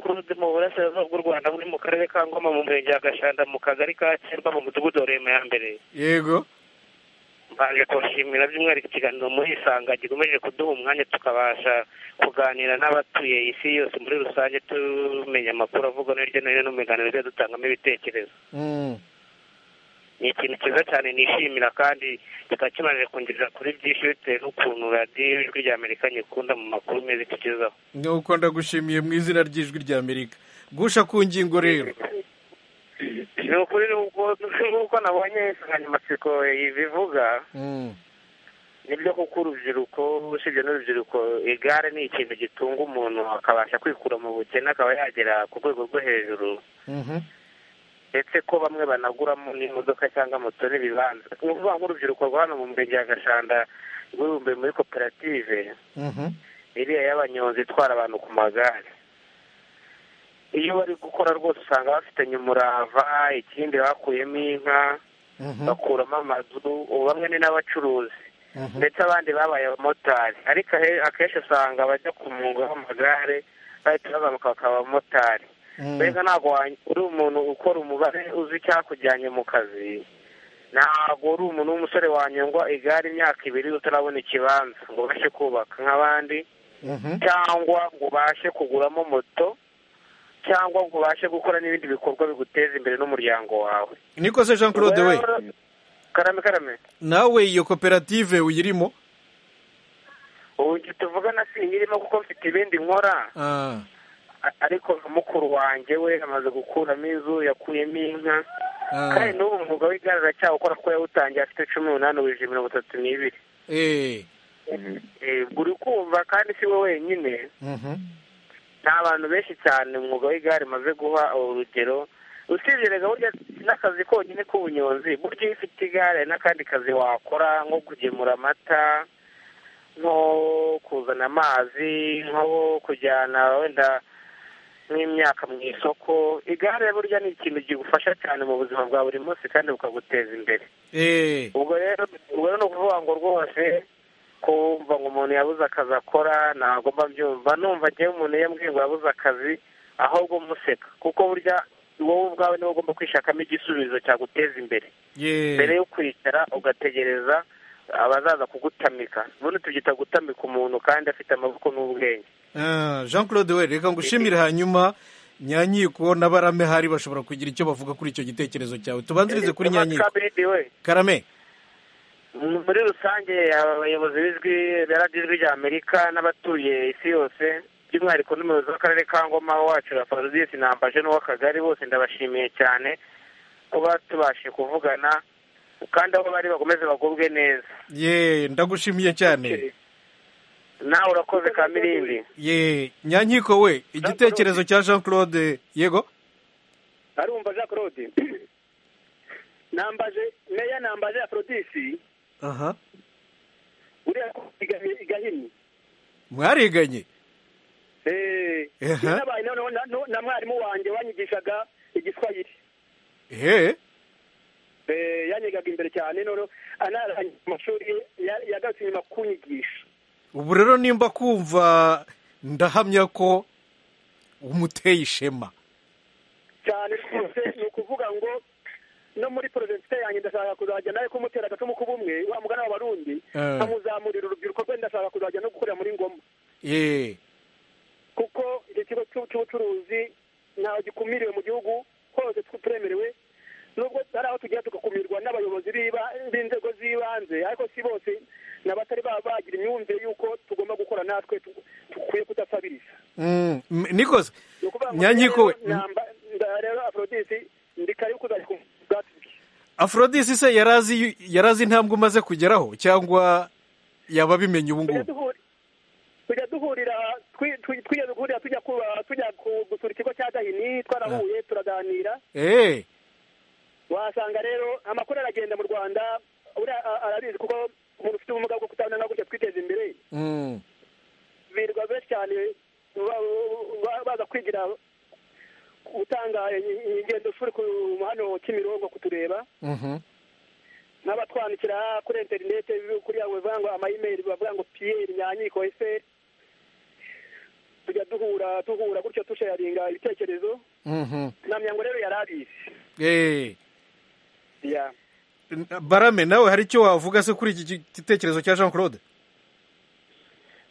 kurude mu burasirazuba bw'u rwanda buri mu karere ka ngoma mu murenge wa gashanda mu kagari ka kirwa mu mudugudu wa rema ya mbere yego mbanje kubashimira by'umwihariko ikiganiro muri isanga gikomeje kuduha umwanya tukabasha kuganira n'abatuye isi yose muri rusange tumenya amakuru avugwa no hirya no hino no mu biganiro byo dutangamo ibitekerezo ni ikintu cyiza cyane nishimira kandi kikaba kimaze kungirira kuri byinshi bitewe n'ukuntu radiyo ijwi rya amerika nyikunda mu makuru meza itugezaho nuko ndagushimiye mu izina ry'ijwi rya amerika gusha ku ngingo rero ni ukuri nk'uko nabonye insanganyamatsiko ibivuga nibyo kuko urubyiruko usibye n'urubyiruko igare ni ikintu gitunga umuntu akabasha kwikura mu bukene akaba yagera ku rwego rwo hejuru ndetse ko bamwe banaguramo n'imodoka cyangwa moto n'ibibanza ni ukuvuga nk'urubyiruko rwa hano mu murenge wa gashanda rwibumbiye muri koperative iriya y'abanyonzi itwara abantu ku magare iyo bari gukora rwose usanga bafitanye umurava ikindi bakuyemo inka bakuramo amazu ubu bamwe ni n'abacuruzi ndetse abandi babaye abamotari ariko akenshi usanga bajya ku mwuga w'amagare bahita bazamuka bakaba abamotari mbega ntabwo uri umuntu ukora umubare uzi icyakujyanye mu kazi ntabwo uri umuntu w'umusore wanyungwa igare imyaka ibiri utarabona ikibanza ngo ubashe kubaka nk'abandi cyangwa ngo ubashe kuguramo moto cyangwa ngo ubashe gukora n'ibindi bikorwa biguteza imbere n'umuryango wawe niko se jean claude we karame karame nawe iyo koperative uyirimo ubu tuvugana si nyirimo kuko mfite ibindi nkora ariko mukuru wanjye we amaze gukuramo inzu yakuyemo inka kandi n'ubu umwuga w'igare aracyawukora kuko yawutangiye afite cumi n'umunani wijana mirongo itatu n'ibiri buri kumva kandi si we wenyine nta bantu benshi cyane umwuga w'igare umaze guha urugero usibye rega burya n'akazi konyine k'ubunyonzi burya iyo ufite igare n'akandi kazi wakora nko kugemura amata nko kuzana amazi nko kujyana wenda nk'imyaka mu isoko igare burya ni ikintu kigufasha cyane mu buzima bwa buri munsi kandi bukaguteza imbere ubwo rero ni ukuvuga ngo rwose kumva ngo umuntu yabuze akazi akora ntabwo mba mbyumva numva agiye umuntu yambwiye ngo yabuze akazi ahubwo museka kuko burya wowe ubwawe niwe ugomba kwishakamo igisubizo cyaguteza imbere mbere yo kwicara ugategereza abazaza kugutamika ubundi tubyita gutamika umuntu kandi afite amaboko n'ubwenge jean claude we reka ngushimire hanyuma nyanyiko na barame hari bashobora kugira icyo bavuga kuri icyo gitekerezo cyawe tubanzirize kuri nyanyiko karame muri rusange abayobozi b'ijwi rya amerika n'abatuye isi yose by'umwihariko n'umuyobozi w'akarere ka ngoma wacu rafazodiyesi nambaje n'uw'akagari bose ndabashimiye cyane ko batubashije kuvugana kandi aho bari bakomeze bagubwe neza ye ndagushimiye cyane nawe urakoze ka mirindi ye nyankiko we igitekerezo cya jean claude yego arumva jean claude nambaje meya nambaje afrodisi aha uriya ko iga- igahini mwariganye Eh, Aha. nabaye noneho na- no- na mwarimu wanjye wanyigishaga igiswahili he Eh, yanyigaga imbere cyane noneho anarangije amashuri ya- yagarutse inyuma kunyigisha ubu rero nimba kumva ndahamya ko umuteye ishema cyane rwose ni ukuvuga ngo no muri porojegite yanjye ndashaka kuzajya nawe kumutera agacumu k'ubumwe wa mugana w'abarundi Eh. nkamuzamurira urubyiruko rwe ndashaka kuzajya no gukorera muri ngoma ye kuko icyo kigo cy'u- cy'ubucuruzi ntawe gikumiriwe mu gihugu hose turemerewe nubwo hari aho tugera tugakumirwa n'abayobozi b'iba- b'inzego z'ibanze ariko si bose n'abatari baba bagira imyumvire y'uko tugomba gukora natwe tu- dukwiye kudasabiriza Mm, m- nikoze Ni ukuvuga ngo nyankiko we rero namba- nda- rero afrodisi ndi karibu kuzajya ku bwatsi bwe. afrodisi se yarazi yarazi intambwe umaze kugeraho cyangwa yaba abimenye ubu tujya ngubu duhura tujya duhurira twi- twi- twigeze guhurira tujya kuba- tujya ku- gusura ikigo cya gahini twarahuye turaganira eee wasanga rero amakuru aragenda mu rwanda buriya a- arabizi kuko umuntu ufite ubumuga bwo kutabona ntabwo gutya twiteza imbere birirwa benshi cyane ba- ba- baza kwigira gutanga i- i- ingendo shuri ku hano kimirongo kutureba n'abatwandikira kuri interinete kuri yawe bavuga ngo amayimeri bavuga ngo piyeri nyanyiko eseri tujya duhura duhura gutyo dusharinga ibitekerezo namya ngo rero yari abizi eee ya barame nawe hari icyo wavuga se kuri iki gi- gitekerezo cya jean claude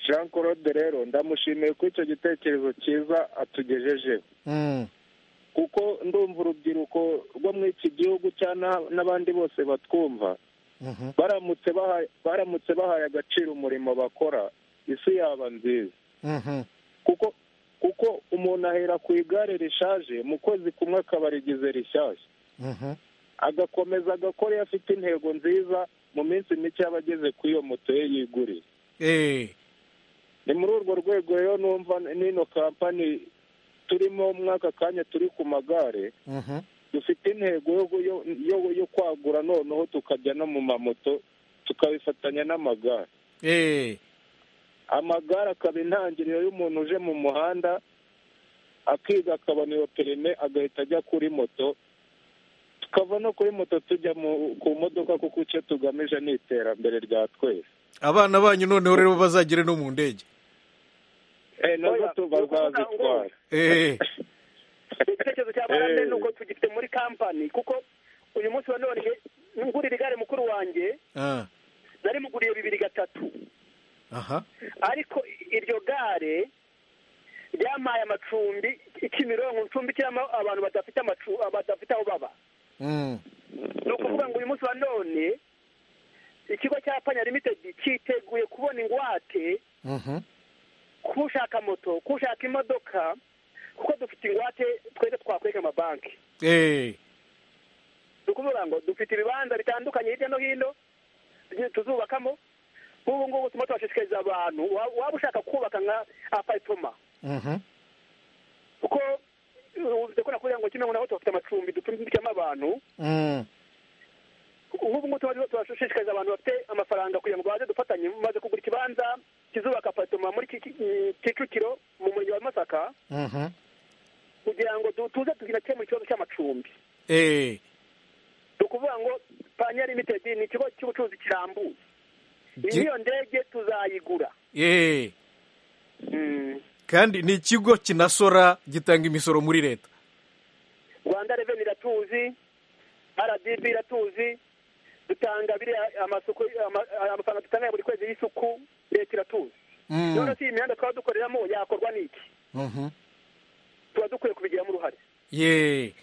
jean claude rero ndamushimiye ko icyo gitekerezo cyiza atugejejeho Mm, kuko ndumva urubyiruko rwo muri iki gihugu cyangwa n'abandi bose batwumva mhm. baramutse bahaye baramutse bahaye agaciro umurimo bakora isi yaba nziza Mhm. kuko kuko umuntu ahera ku igare rishaje mu kwezi kumwe akaba arigize rishyashya Mhm. agakomeza agakora iyo afite intego nziza mu minsi mike yaba ageze ku iyo moto ye yiguriye eee ni muri urwo rwego rero numva n'ino kampani turimo mwaka kanya turi ku magare Mhm. dufite intego yo yo- yo- yo kwagura noneho tukajya no mu mamoto tukabifatanya n'amagare eee amagare akaba intangiriro y'umuntu uje mu muhanda akiga akabona iyo perime agahita ajya kuri moto tukava no kuri moto tujya mu- ku modoka kuko icyo tugamije ni iterambere rya twese abana banyu noneho rero bazagere no mu ndege Eh, nazo Oya, tu- ni ukuvuga ngo- bazazitwara eee igitekerezo cya barande Eh. ni uko tugifite muri kampani kuko uyu munsi wa none ngurira igare mukuru wanjye Ah, nari muguriye bibiri gatatu aha ariko iryo gare ryampaye amacumbi ikimironko ncumbikiramo abantu badafite amacu badafite aho baba Mm, ni ukuvuga ngo uyu munsi wa none ikigo cya panya limitedi cyiteguye kubona ingwate mhm. k'ushaka moto k'ushaka imodoka kuko dufite ingwate twese twakwereka amabanki eee ni ukuvuga ngo dufite ibibanza bitandukanye hirya no hino tugiye tuzubakamo nk'ubu ngubu turimo turashishikariza abantu wa- waba ushaka kubaka nka aparitoma Mhm. kuko ndakora kugira ngo kimwe ngo nabo tubafite amacumbi ducumbikamo abantu Mm, nk'ubu ngubu turimo turashishikariza abantu bafite amafaranga kugira ngo baze dufatanye maze kugura ikibanza kizubaka aparitoma muri Kiki- mm, kicukiro mu murenge wa masaka mhm. kugira ngo du- tuze tuzinakemura ikibazo cy'amacumbi eee ni ukuvuga ngo panya limitedi ni ikigo cy'ubucuruzi kirambuye Gi- iyo ndege tuzayigura eee kandi ni ikigo kinasora gitanga imisoro muri leta rwanda reveni iratuzi rdb iratuzi dutanga biriya amasuku ama- amafaranga dutanga buri kwezi y'isuku leta iratuzi Mm, none se iyi mihanda twaba dukoreramo yakorwa n'iki mhm. tuba dukwiye kubigiramo uruhare ye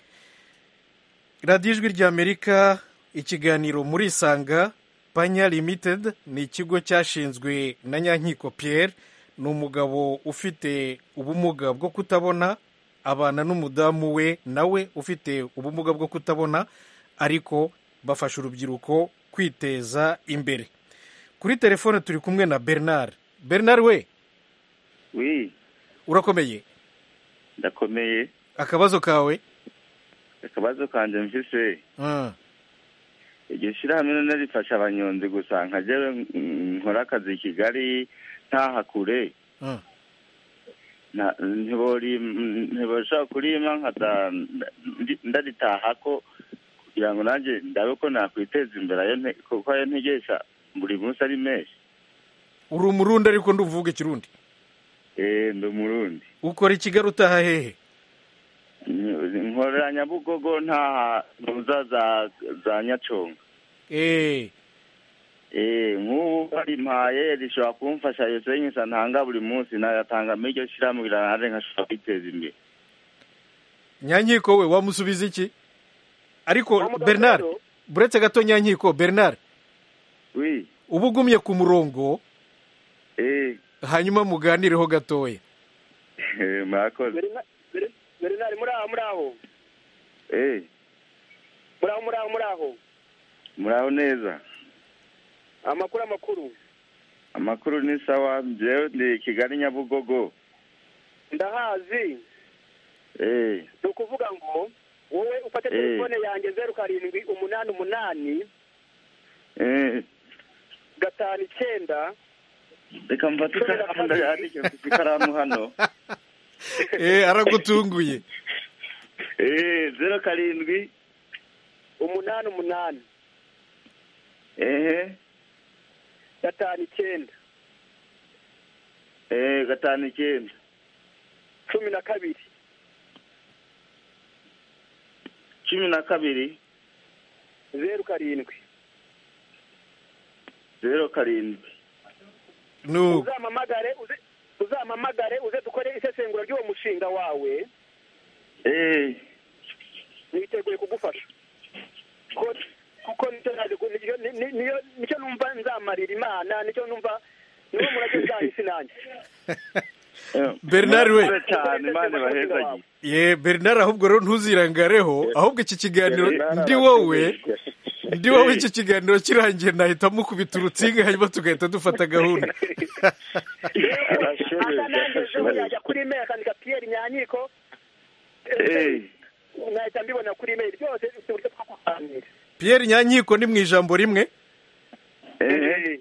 radiyo ijwi ry'amerika ikiganiro muri sanga panya limited ni ikigo cyashinzwe na nyankiko pierre ni umugabo ufite ubumuga bwo kutabona abana n'umudamu we nawe ufite ubumuga bwo kutabona ariko bafasha urubyiruko kwiteza imbere kuri telefone turi kumwe na bernard bernard we wi urakomeye ndakomeye akabazo kawe akabazo kanjye mfise Ah, iryo shyirahamwe rero rifasha abanyonzi gusa nkajyawe nkora akazi i kigali ntahakure ah. nta- ntibori- mm, ntibashobora kurima nkaza ndi- ndaritaha ko kugira ngo nanjye ndabe ko nakwiteza imbere ayo nte- kuko ayo ntegesha buri munsi ari menshi uri umurundi ariko nduvuga ikirundi eee ndi umurundi ukora i kigali utaha hehe nkorera nyabugogo ntaha ntuza za za nyaconga Eh, eee nk'ubu barimpaye rishobora kumfasha yose y'inyisa ntanga buri munsi nayatanga muri iryo shyirahamwe kugira ngo nanjye nkashobora kwiteza imbere nyankiko we wamusubiza iki ariko bernard buretse gato nyankiko bernard wi uba ugumye ku murongo eee hanyuma muganireho gatoya murakoze bernard muri aho muri aho eee muri aho muri aho muri aho muraho neza amakuru amakuru amakuru ni sawa njyewe ndi kigali nyabugogo ndahazi eh ni ukuvuga ngo wowe ufate Eh. telefone yanjye zeru karindwi umunani umunani eh gatanu icyenda reka mfate ikaramu ndayandike mfite ikaramu hano Eh, aragutunguye eh zero karindwi umunani umunani eh gatanu icyenda eh gatanu icyenda cumi na kabiri cumi na kabiri zeru karindwi zero karindwi nuko uzampamagare uze- uzampamagare uze dukore isesengura ry'uwo mushinga wawe eh niteguye kugufasha kuko kuko nicyo naje ku- nicyo- ni- ni- niyo- nicyo numva nzamarira imana nicyo numva niwo murage nzahisi nanjye Bernard we. murakoze cyane imana ibahezagiye ye bernard ahubwo rero ntuzirangareho ahubwo iki kiganiro ndi wowe ndi wowe iki kiganiro kirangiye nahitamo kubita urutsinga hanyuma tugahita dufata gahunda arashoboye akanangezeho yajya kuri imeri akandika piyeri nyanyiko eh nahita mbibona kuri imeri byose bifite uburyo bwo kuganira pierre nyankiko ni mu ijambo rimwe eh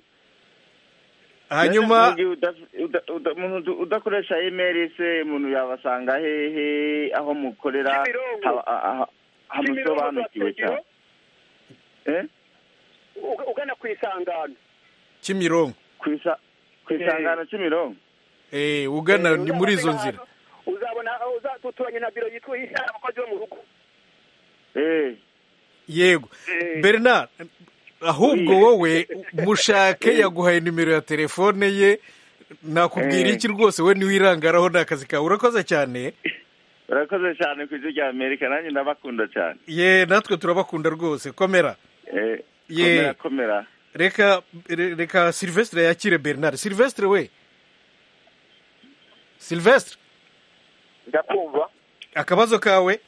hanyuma Mbega uda- uda- uda- umuntu udakoresha imeri se umuntu yabasanga hehe aho mukorera Kimironko. haba- ha- ha- hamusobanukiwe cyane Eh? Uga- ugana ku isangano kimironko ku isa- ku isangano cy'imirongo Eh, ugana ni muri izo Uzabona nzira ahantu, uzabona aho uza- duturanye na biro yitwa inama abakozi bo mu rugo yego bernard ahubwo wowe mushake yaguhaye nimero ya telefone ye nakubwira Eh. iki rwose we niwe irangaraho ni akazi kawe urakoze cyane urakoze cyane ku ijwi rya amerika nanjye ndabakunda cyane ye natwe turabakunda rwose komera Eh, Ye. komera komera reka re- reka silvestre yakire bernard silvestre we silvestre ndakumva akabazo kawe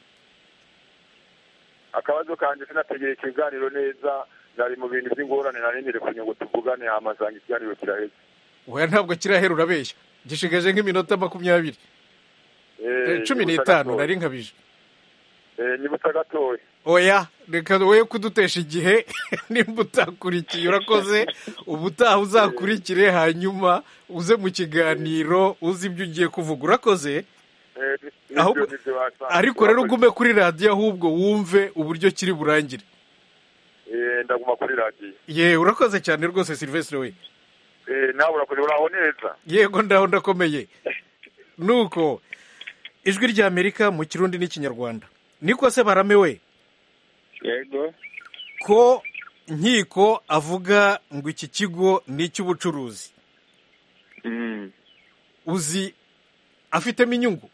akabazo kanjye sinategera ikiganiro neza nari mu bintu by'ingorane narindire kugira ngo tuvugane hamasanga ikiganiro kiraheze oya ntabwo kirahera urabeshya gishigaje nk'iminota makumyabiri Eh, cumi n'itanu nari nkabije nibutsa gatoya oya reka woye kudutesha igihe nimba utakurikiye urakoze ubutaha uzakurikire hanyuma uze mu kiganiro uzi ibyo ugiye kuvuga urakoze Eh, ni- Ahubwo- nibyo- nibyo basanze. ariko rero ugume kuri radiyo ahubwo wumve uburyo kiri burangire Eh, ndaguma kuri radiyo ye urakoze cyane rwose silvestre we Eh, nawe urakoze uraho neza yego ndaho ndakomeye nuko ijwi rya amerika mu kirundi n'ikinyarwanda niko se barame we yego ko nkiko avuga ngo iki kigo ni icy'ubucuruzi uzi afitemo inyungu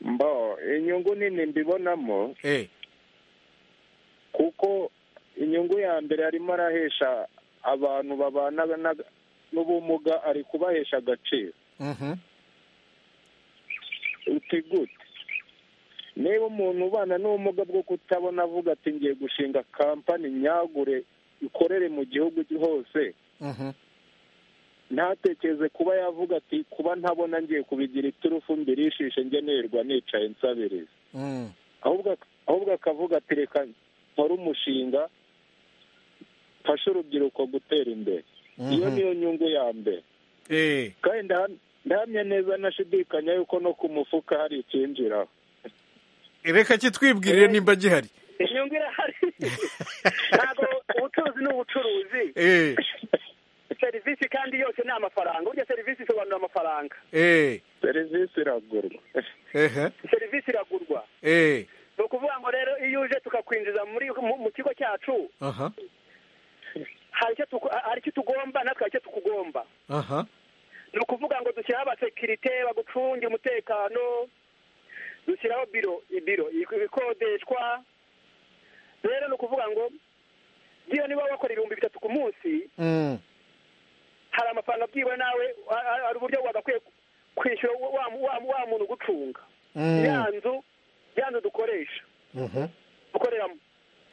mbo inyungu nini mbibonamo eh kuko inyungu ya mbere arimo arahesha abantu babana na- n'ubumuga ari kubahesha agaciro Mhm. uti gute niba umuntu ubana n'ubumuga bwo kutabona avuga ati ngiye gushinga kampani nyagure ikorere mu gihugu hose Mhm. ntatekereze kuba yavuga ati kuba ntabona ngiye kubigira iturufu mbirishishe njye nirwa nicaye nsabiriza Mm. ahubwo ahubwo akavuga ati reka nkore umushinga mfashe urubyiruko gutera imbere iyo Mhm. niyo nyungu ya mbere Eh, kandi nda- ndahamya neza nashidikanya yuko no ku mufuka hari icyinjiraho reka kitwibwirire nimba gihari inyungu irahari ntabwo ubucuruzi ni ubucuruzi Eh, serivisi kandi yose ni amafaranga burya serivisi isobanura amafaranga eh, serivisi iragurwa ehe, serivisi iragurwa eh, ni ukuvuga ngo rero iyo uje tukakwinjiza muri mu- mu kigo cyacu aha, hari icyo tuku- hari icyo tugomba natwe hari icyo tukugomba aha, ni ukuvuga ngo dushyiraho abasekirite bagucunge umutekano dushyiraho biro ibiro ibikodeshwa rero ni ukuvuga ngo ngiyo niba wakora ibihumbi bitatu ku munsi mm, hari amafaranga byiwe nawe ha- ha- hari uburyo wagakwiye kwishyura wa- wa wa- wa muntu ugucunga ya mm, nzu ya nzu dukoresha mhm, dukoreramo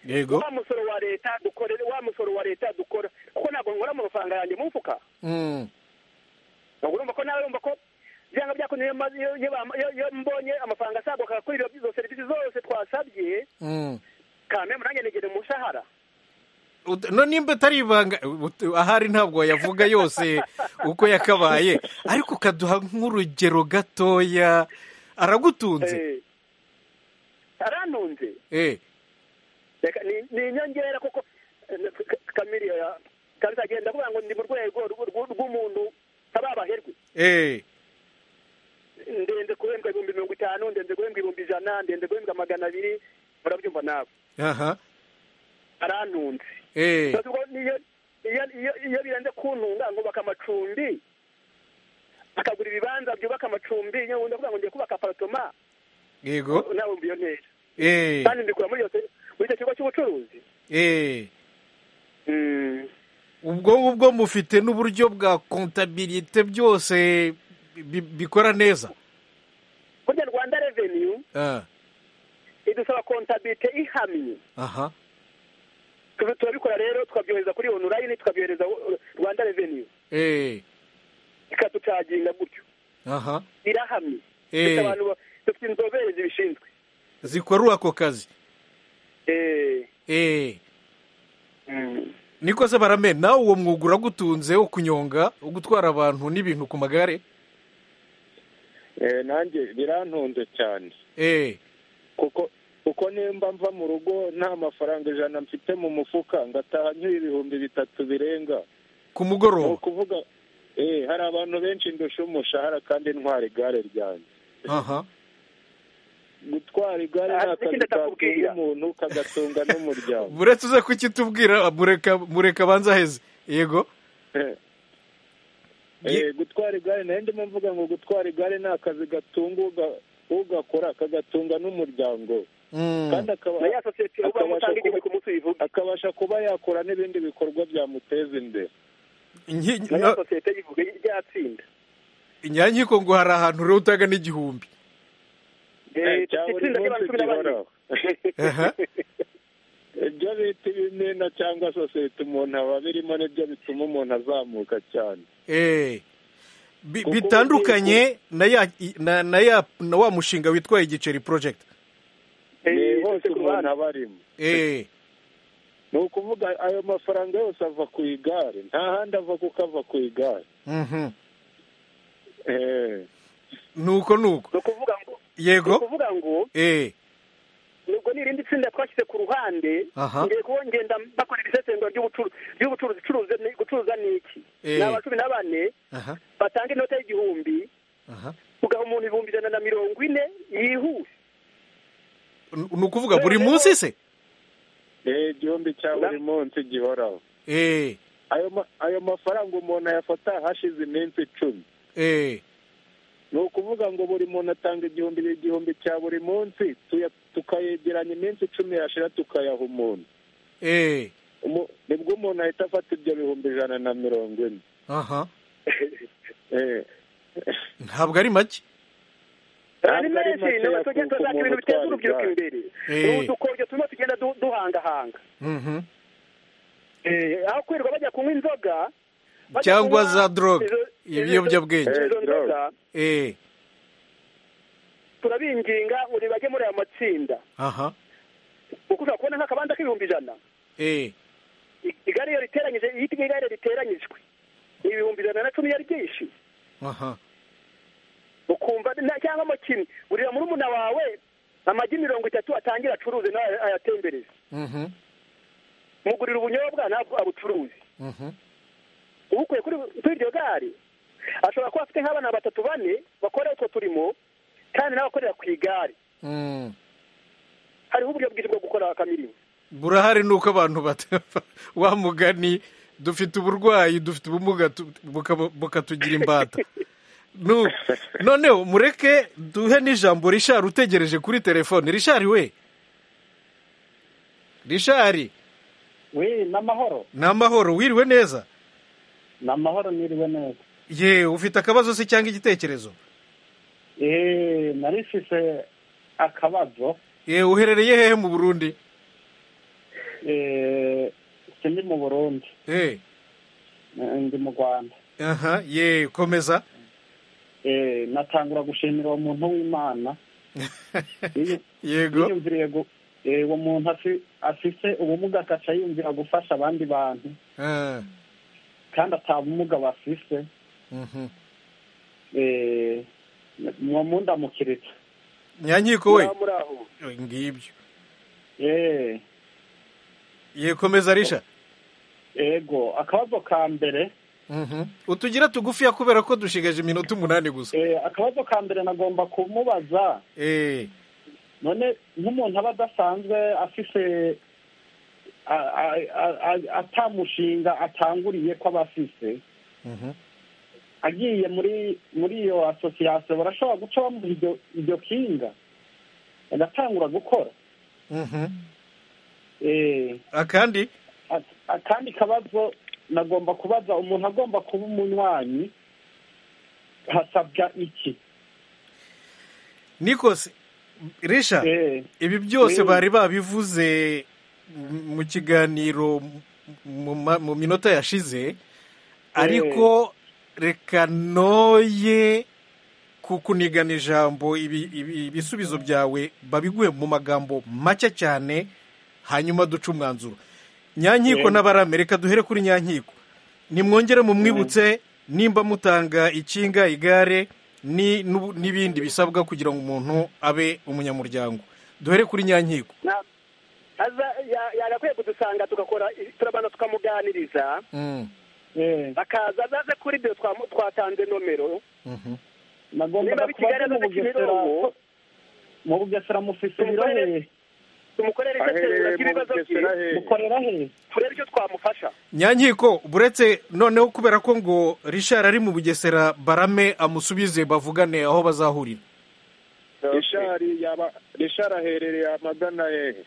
yego, wa musoro wa leta dukorera wa musoro wa leta dukora kuko ntabwo nkora mu mafaranga yanjye mu mfuka mm, ntabwo urumva ko nawe urumva ko byanga byakunda iyo ma- iyo- iyo bam- iyo- iyo mbonye amafaranga asaguka kuri izo- izo serivisi zose twasabye mm. kameme nanjye negere umushahara Ut- no nimba atari ibanga ut- ahari ntabwo wayavuga yose uko yakabaye ariko ukaduha nk'urugero gatoya aragutunze Eh, arantunze eh, Reka- ni- ni inyongera kuko kamiriya kazagenda avuga ngo ndi mu rwego rw- rw- rw'umuntu ababaherwe eh, ndenze guhembwa ibihumbi mirongo itanu ndenze guhembwa ibihumbi ijana ndenze guhembwa magana abiri murabyumva nawe aha, arantunze eh, Bivuze ko niyo iyo iyo iyo birenze kuntunga ngo baka amacumbi akagura ibibanza byubaka amacumbi iyo undi avuga ngo ngiye kubaka aparatoma yego, nawe mbiyo neza eh, kandi mbikura muri iyo se- muri icyo kigo cy'ubucuruzi eh. Mm. ubwo ngubwo mufite n'uburyo bwa kontabirite byose bi- bikora neza burya rwanda reveniyu Ah, idusaba kontabite ihamye aha Tubi- turabikora rero tukabyohereza kuri onurayini tukabyohereza uh, rwanda reveniyu eh, ikaducaginga gutyo aha irahamye Eh. Dufite abantu ba- dufite inzobere zibishinzwe zikora ako kazi Eh. eh. Mm. niko se barame nawe uwo mwuga uragutunze wo kunyonga wo gutwara abantu n'ibintu ku magare Eh, nanjye birantunze cyane eh, kuko kuko nimba mva mu rugo nta mafaranga ijana mfite mu mufuka ngataha nyura ibihumbi bitatu birenga ku ni mugoroba ukuvuga eh, hari abantu benshi ndusha umushahara kandi ntwara igare ryanjye aha gutwara igare Ah, ni akazi n'ikindi atakubwira. katunga umuntu kagatunga n'umuryango buretse uze kukitubwira mureka mureka banza aheze yego Eh, Ye- gutwara igare nayo ndimo mvuga ngo gutwara igare ni akazi gatunga uga- ugakora kagatunga n'umuryango Mm, kandi akaba na ya sosiyete ubamo akabasha cyangwa igihumbi kuba- ku munsi uyivuga akabasha kuba yakora n'ibindi bikorwa byamuteza imbere inki- na ya na- sosiyete yivuga ryatsinda inyankiko ngo hari ahantu rero utaga n'igihumbi Eh, cya buri itsinda ry'abantu munsi cumi na bane gihoraho Aha. ibyo bita ibimina cyangwa sosiyete umuntu aba abirimo nibyo bituma umuntu azamuka cyane Eh, bi- Kuko bitandukanye na ya na, na, ya, na wa mushinga witwa igiceri project ni Eh, hose dufite ku umuntu ruhande. aba arimo eh, ni ukuvuga ayo mafaranga yose ava ku igare nta handi ava kuko ava ku igare mhm. Eh, nuko nuko ni ukuvuga ngo ni yego ukuvuga ngo eh, nubwo ni irindi tsinda twashyize ku ruhande Aha. ngiye kuba ngenda bakorera isesengura ry'ubucuruzi ry'ubucuruzi icuruza ni- gucuruza ni iki Eh. ni aba cumi na bane aha, batanga inota y'igihumbi aha. ugaha umuntu ibihumbi ijana na mirongo ine yihuse N- ni ukuvuga buri munsi se eh, igihumbi cya buri munsi gihoraho eh, ayo ma- ayo mafaranga umuntu ayafata hashize iminsi icumi eh, ni ukuvuga ngo buri muntu atanga igihumbi igihumbi cya buri munsi tuya- tukayegeranya iminsi icumi yashira tukayaha umuntu eh. Umu- nibwo umuntu ahita afata ibyo bihumbi ijana na mirongo ine aha Eh, ntabwo ari make ari ntabwo ari menshi make ni abaturage yakuka tuzakora umuntu utwara ibintu biteza urubyiruko igare. imbere Eh. ni udukoryo turimo tugenda du- duhangahanga Mhm. Eh, aho kwirirwa bajya kunywa inzoga bajya cyangwa kunywa za drogue izo- izo- ibiyobyabwenge izo Eh, nzoga eh turabinginga ngo nibajye muri aya matsinda aha kuko ushobora kubona nk'akabanda k'ibihumbi ijana eh I- igare iyo riteranyije iyo igare riteranyijwe ni ibihumbi ijana na cumi yari byinshi aha ukumva na- cyangwa mu kimwe urira muri umuna wawe amagi mirongo itatu atangira acuruze nawe ayatembereze Mhm. mugurira ubunyobwa ntabwo abucuruzi Mhm. ubukuye kuri kuri iryo gare ashobora kuba afite nk'abana batatu bane bakora utwo turimo kandi nawe akorera ku igare Mm. hariho uburyo bwiza bwo gukora akamirimo burahari ni uko abantu batapfa wa mugani dufite uburwayi dufite ubumuga tu- buka- bukatugira imbata Nu- noneho mureke duhe n'ijambo rishari utegereje kuri telefone rishari we rishari we ni amahoro ni amahoro wiriwe neza ni amahoro niriwe neza ye ufite akabazo se cyangwa igitekerezo eee narifise akabazo ye uherereye hehe mu burundi eee sindi mu burundi Eh, eh, ndi mu rwanda aha ye komeza eee natangura gushimira uwo muntu w'imana iyo yego yiyumviriye gu- eh, uwo muntu afi- afise ubumuga akaca yumvira gufasha abandi bantu Ah, kandi ata bumuga bafise mhm. eee uwo mundamukiritse nyankiko we Aha muri aho ngibyo eee ye komeza risha ego akabazo ka mbere Mhm. utugira tugufiya kubera ko dushigaje iminota umunani gusa eh, akabazo ka mbere nagomba kumubaza Eh, none nk'umuntu aba adasanzwe afise a- a- a- a- atamushinga atanguriye ko aba afise mhm. agiye muri muri iyo asosiyasiyo barashobora guca bamuha iryo- iryo kinga agatangura gukora Mhm. Eh, akandi ak- akandi kabazo nagomba kubaza umuntu agomba kuba umunywanyi hasabwa iki nikose risha Eh, ibi byose Mm. bari babivuze mu kiganiro mu ma- mu minota yashize ariko reka noye kukunigana ijambo ibi- ibi- ibisubizo byawe babiguhe mu magambo make cyane hanyuma duce umwanzuro nyankiko Mm. n'abarame reka duhere kuri nyankiko nimwongere mumwibutse nimba mutanga ikinga igare ni- n'ubu- n'ibindi bisabwa kugira ngo umuntu abe umunyamuryango duhere kuri nyankiko Na- aza- ya- yagakwiye kudusanga tugakora i- turabanza tukamuganiriza Mm, eh, akaza azaze kuri ibyo twamu- twatanze nomero mhm. nagomba kubaza Niba bikiganiro mu bugesera z'ikimirongo, mu bugesera mufise ibiro hehe Tumukorere- tumukorere aherereye itetero mu ry'ibibazo bye bugesera hehe mukorera hehe turebe icyo twamufasha nyankiko buretse noneho kubera ko ngo rishari ari mu bugesera barame amusubize bavugane aho bazahurira rishari yaba rishari aherereye amagana hehe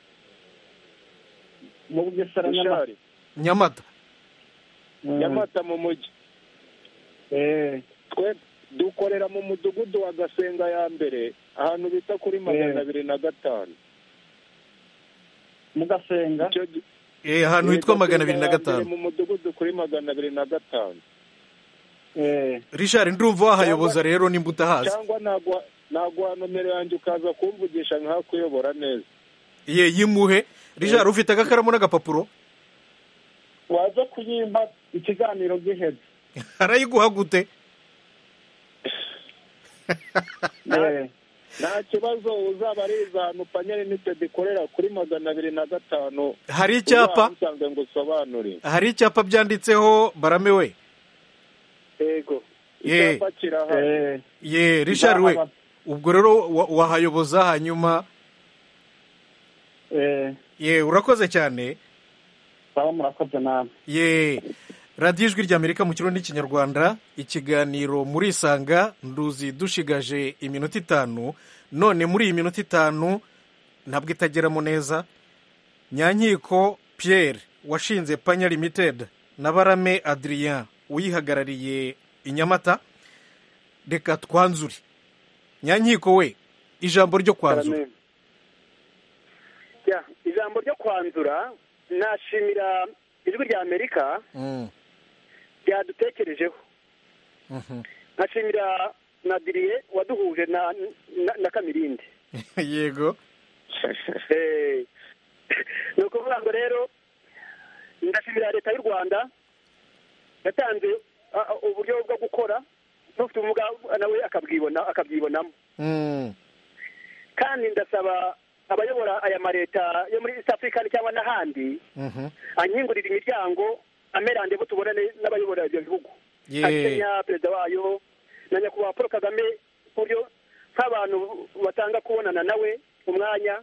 mu bugesera nyamata rishari nyamata Mm. nyamata mu mujyi Eh, twe dukorera mu mudugudu wa gasenga ya mbere ahantu bita kuri magana abiri na gatanu mugasenga Icyo gi- Eh, ahantu hitwa Gasenga magana abiri na ya mbere gatanu mu mudugudu kuri magana abiri na gatanu Eh, rishari ndumva wahayoboza Cyangwa- rero nimba utahazi cyangwa naguha naguha nomero yanjye ukaza kumvugisha nkakuyobora neza ye yimuhe rishari ufite agakaramu n'agapapuro waza kuyimpa ikiganiro giheze arayiguha gute Eh, nta kibazo uzaba ari iza hantu panyeri nitedi ikorera kuri magana abiri na gatanu hari icyapa usanzwe ngo usobanure hari icyapa byanditseho barame we yego ye icyapa kirahari eh, ye rishari we Nzahaba- ubwo rero wa- wahayoboza hanyuma eh, ye urakoze cyane sawa murakoze namwe ye radiyo ijwi ry'amerika mu kirundi n'ikinyarwanda ikiganiro murisanga nduzi dushigaje iminota itanu none muri iyi minota itanu ntabwo itageramo neza nyankiko pierre washinze panya limited na barame adrien uyihagarariye i nyamata reka twanzure nyankiko we ijambo ryo kwanzura ijambo ryo kwanzura nashimira ijwi rya amerika Mm, ryadutekerejeho mhm. nkashimira na diriye waduhuje na na- na kamirindi yego Eh, ni ukuvuga ngo rero ndashimira leta y'u rwanda yatanze ah, ah, uburyo bwo gukora n'ufite ubumuga nawe akabwibona akabyibonamo Mm, kandi ndasaba abayobora aya maleta yo muri east africa cyangwa n'ahandi mhm. anyingurira imiryango amerande bo tubonane n'abayobora ibyo bihugu Ye. nka kenya perezida wayo na nyakubahwa paul kagame ku buryo nk'abantu batanga kubonana nawe umwanya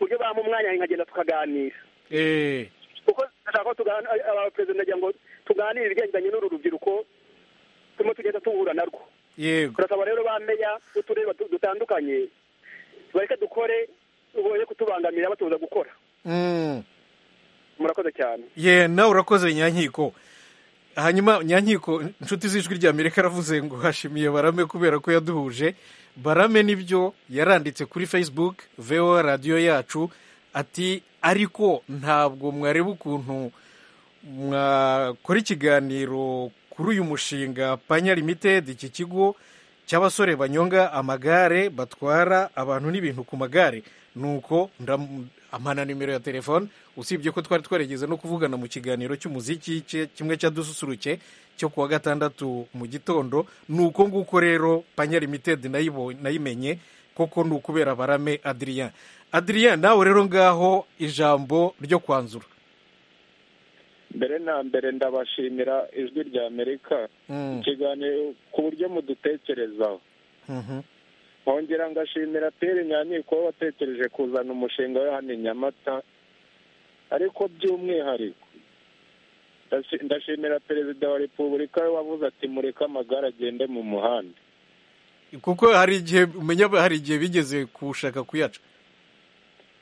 ku buryo bamuha umwanya nkagenda tukaganira Eh, kuko ndashaka ko tugana abaperezida ndagira ngo tuganire ibigendanye n'uru rubyiruko turimo tugenda duhura narwo yego turasaba rero ba meya b'uturere batu- dutandukanye bareke dukore uboye kutubangamira batubuza gukora Mm. murakoze cyane ye nawe urakoze nyankiko hanyuma nyankiko inshuti z'ijwi rya amerika yaravuze ngo hashimiye barame kubera ko yaduhuje barame nibyo yaranditse kuri facebook voa radiyo yacu ati ariko ntabwo mwareba ukuntu mwakora ikiganiro kuri uyu mushinga panya limited iki kigo cy'abasore banyonga amagare batwara abantu n'ibintu ku magare nuko ndam- ampa nimero ya telefone usibye ko twari twarigeze no kuvugana mu kiganiro cy'umuziki cye- kimwe cya dususuruke cyo kuwa gatandatu mu gitondo nuko nguko rero panya limited nayibo- nayimenye koko ni ukubera barame adrian adrian nawe rero ngaho ijambo ryo kwanzura mbere na mbere ndabashimira ijwi rya amerika Mm. ikiganiro ku buryo mudutekerezaho Mhm. nkongera ngashimira pere nyamiko watekereje kuzana umushinga we hano i nyamata ariko by'umwihariko ndashi- ndashimira perezida wa repubulika we wavuze ati mureke amagare agende mu muhanda kuko hari igihe umenya hari igihe bigeze kushaka kuyaca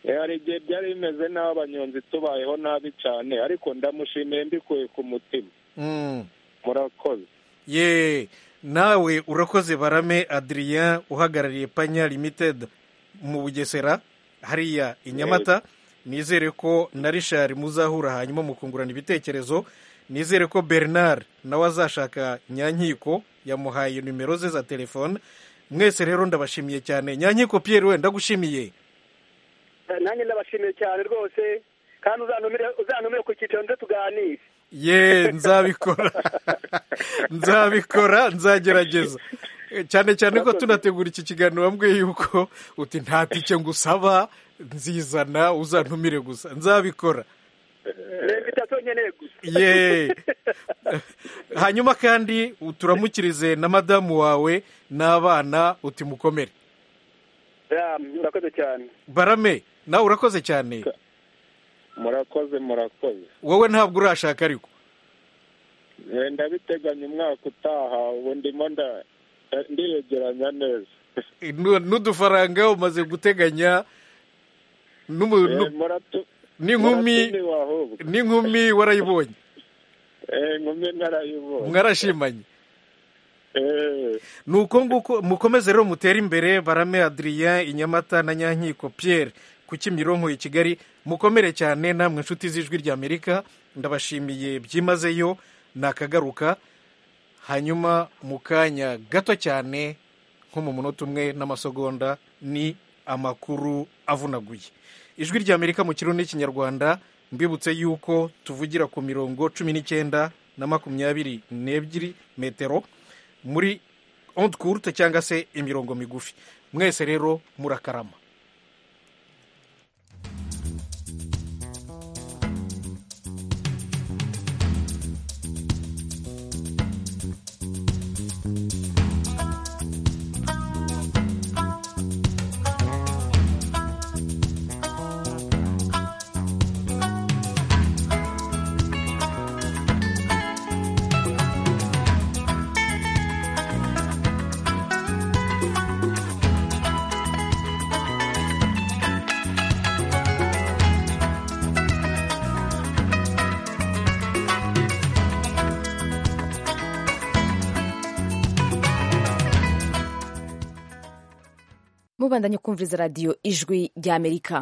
Eh, hari igihe byari bimeze nabi abanyonzi tubayeho nabi cyane ariko ndamushimiye mbikuye ku mutima Mm. murakoze ye nawe urakoze barame adrian uhagarariye panya limited mu bugesera hariya i nyamata nizere ko na rishari muzahura hanyuma mukungurana ibitekerezo nizere ko bernard nawe azashaka nyankiko yamuhaye nimero ze za telefone mwese rero ndabashimiye cyane nyankiko pierre we ndagushimiye nanjye ndabashimiye cyane rwose kandi uzantumire uzantumire ku cyicaro ndetse tuganire ye nzabikora nzabikora nzagerageza cyane cyane ko tunategura iki kiganiro wambwiye yuko uti nta tike ngusaba nzizana uzantumire gusa nzabikora ni invitasiyo nkeneye gusa ye hanyuma kandi turamukirize na madamu wawe n'abana uti mukomere Ya, murakoze cyane barame nawe urakoze cyane murakoze murakoze wowe ntabwo urashaka ariko Eh, ndabiteganya umwaka utaha ubu ndimo nda- nda- ndiyegeranya neza Nu- n'udufaranga umaze guteganya n'umu- Eh, nu- muratu- n'inkumi muratumiwe ahubwo n'inkumi warayibonye Eh, inkumi narayibonye mwarashimanye Eh, ni uko nguko mukomeze rero mutere imbere barame adrien inyamata na nyankiko pierre ku kimironko i kigali mukomere cyane namwe inshuti z'ijwi rya amerika ndabashimiye byimazeyo nakagaruka hanyuma mu kanya gato cyane nko mu munota umwe n'amasegonda ni amakuru avunaguye ijwi rya amerika mu kirundi n'ikinyarwanda mbibutse yuko tuvugira ku mirongo cumi n'icyenda na makumyabiri n'ebyiri metero muri ontukurute cyangwa se imirongo migufi mwese rero murakarama mubandanye kumviriza radiyo ijwi ry'amerika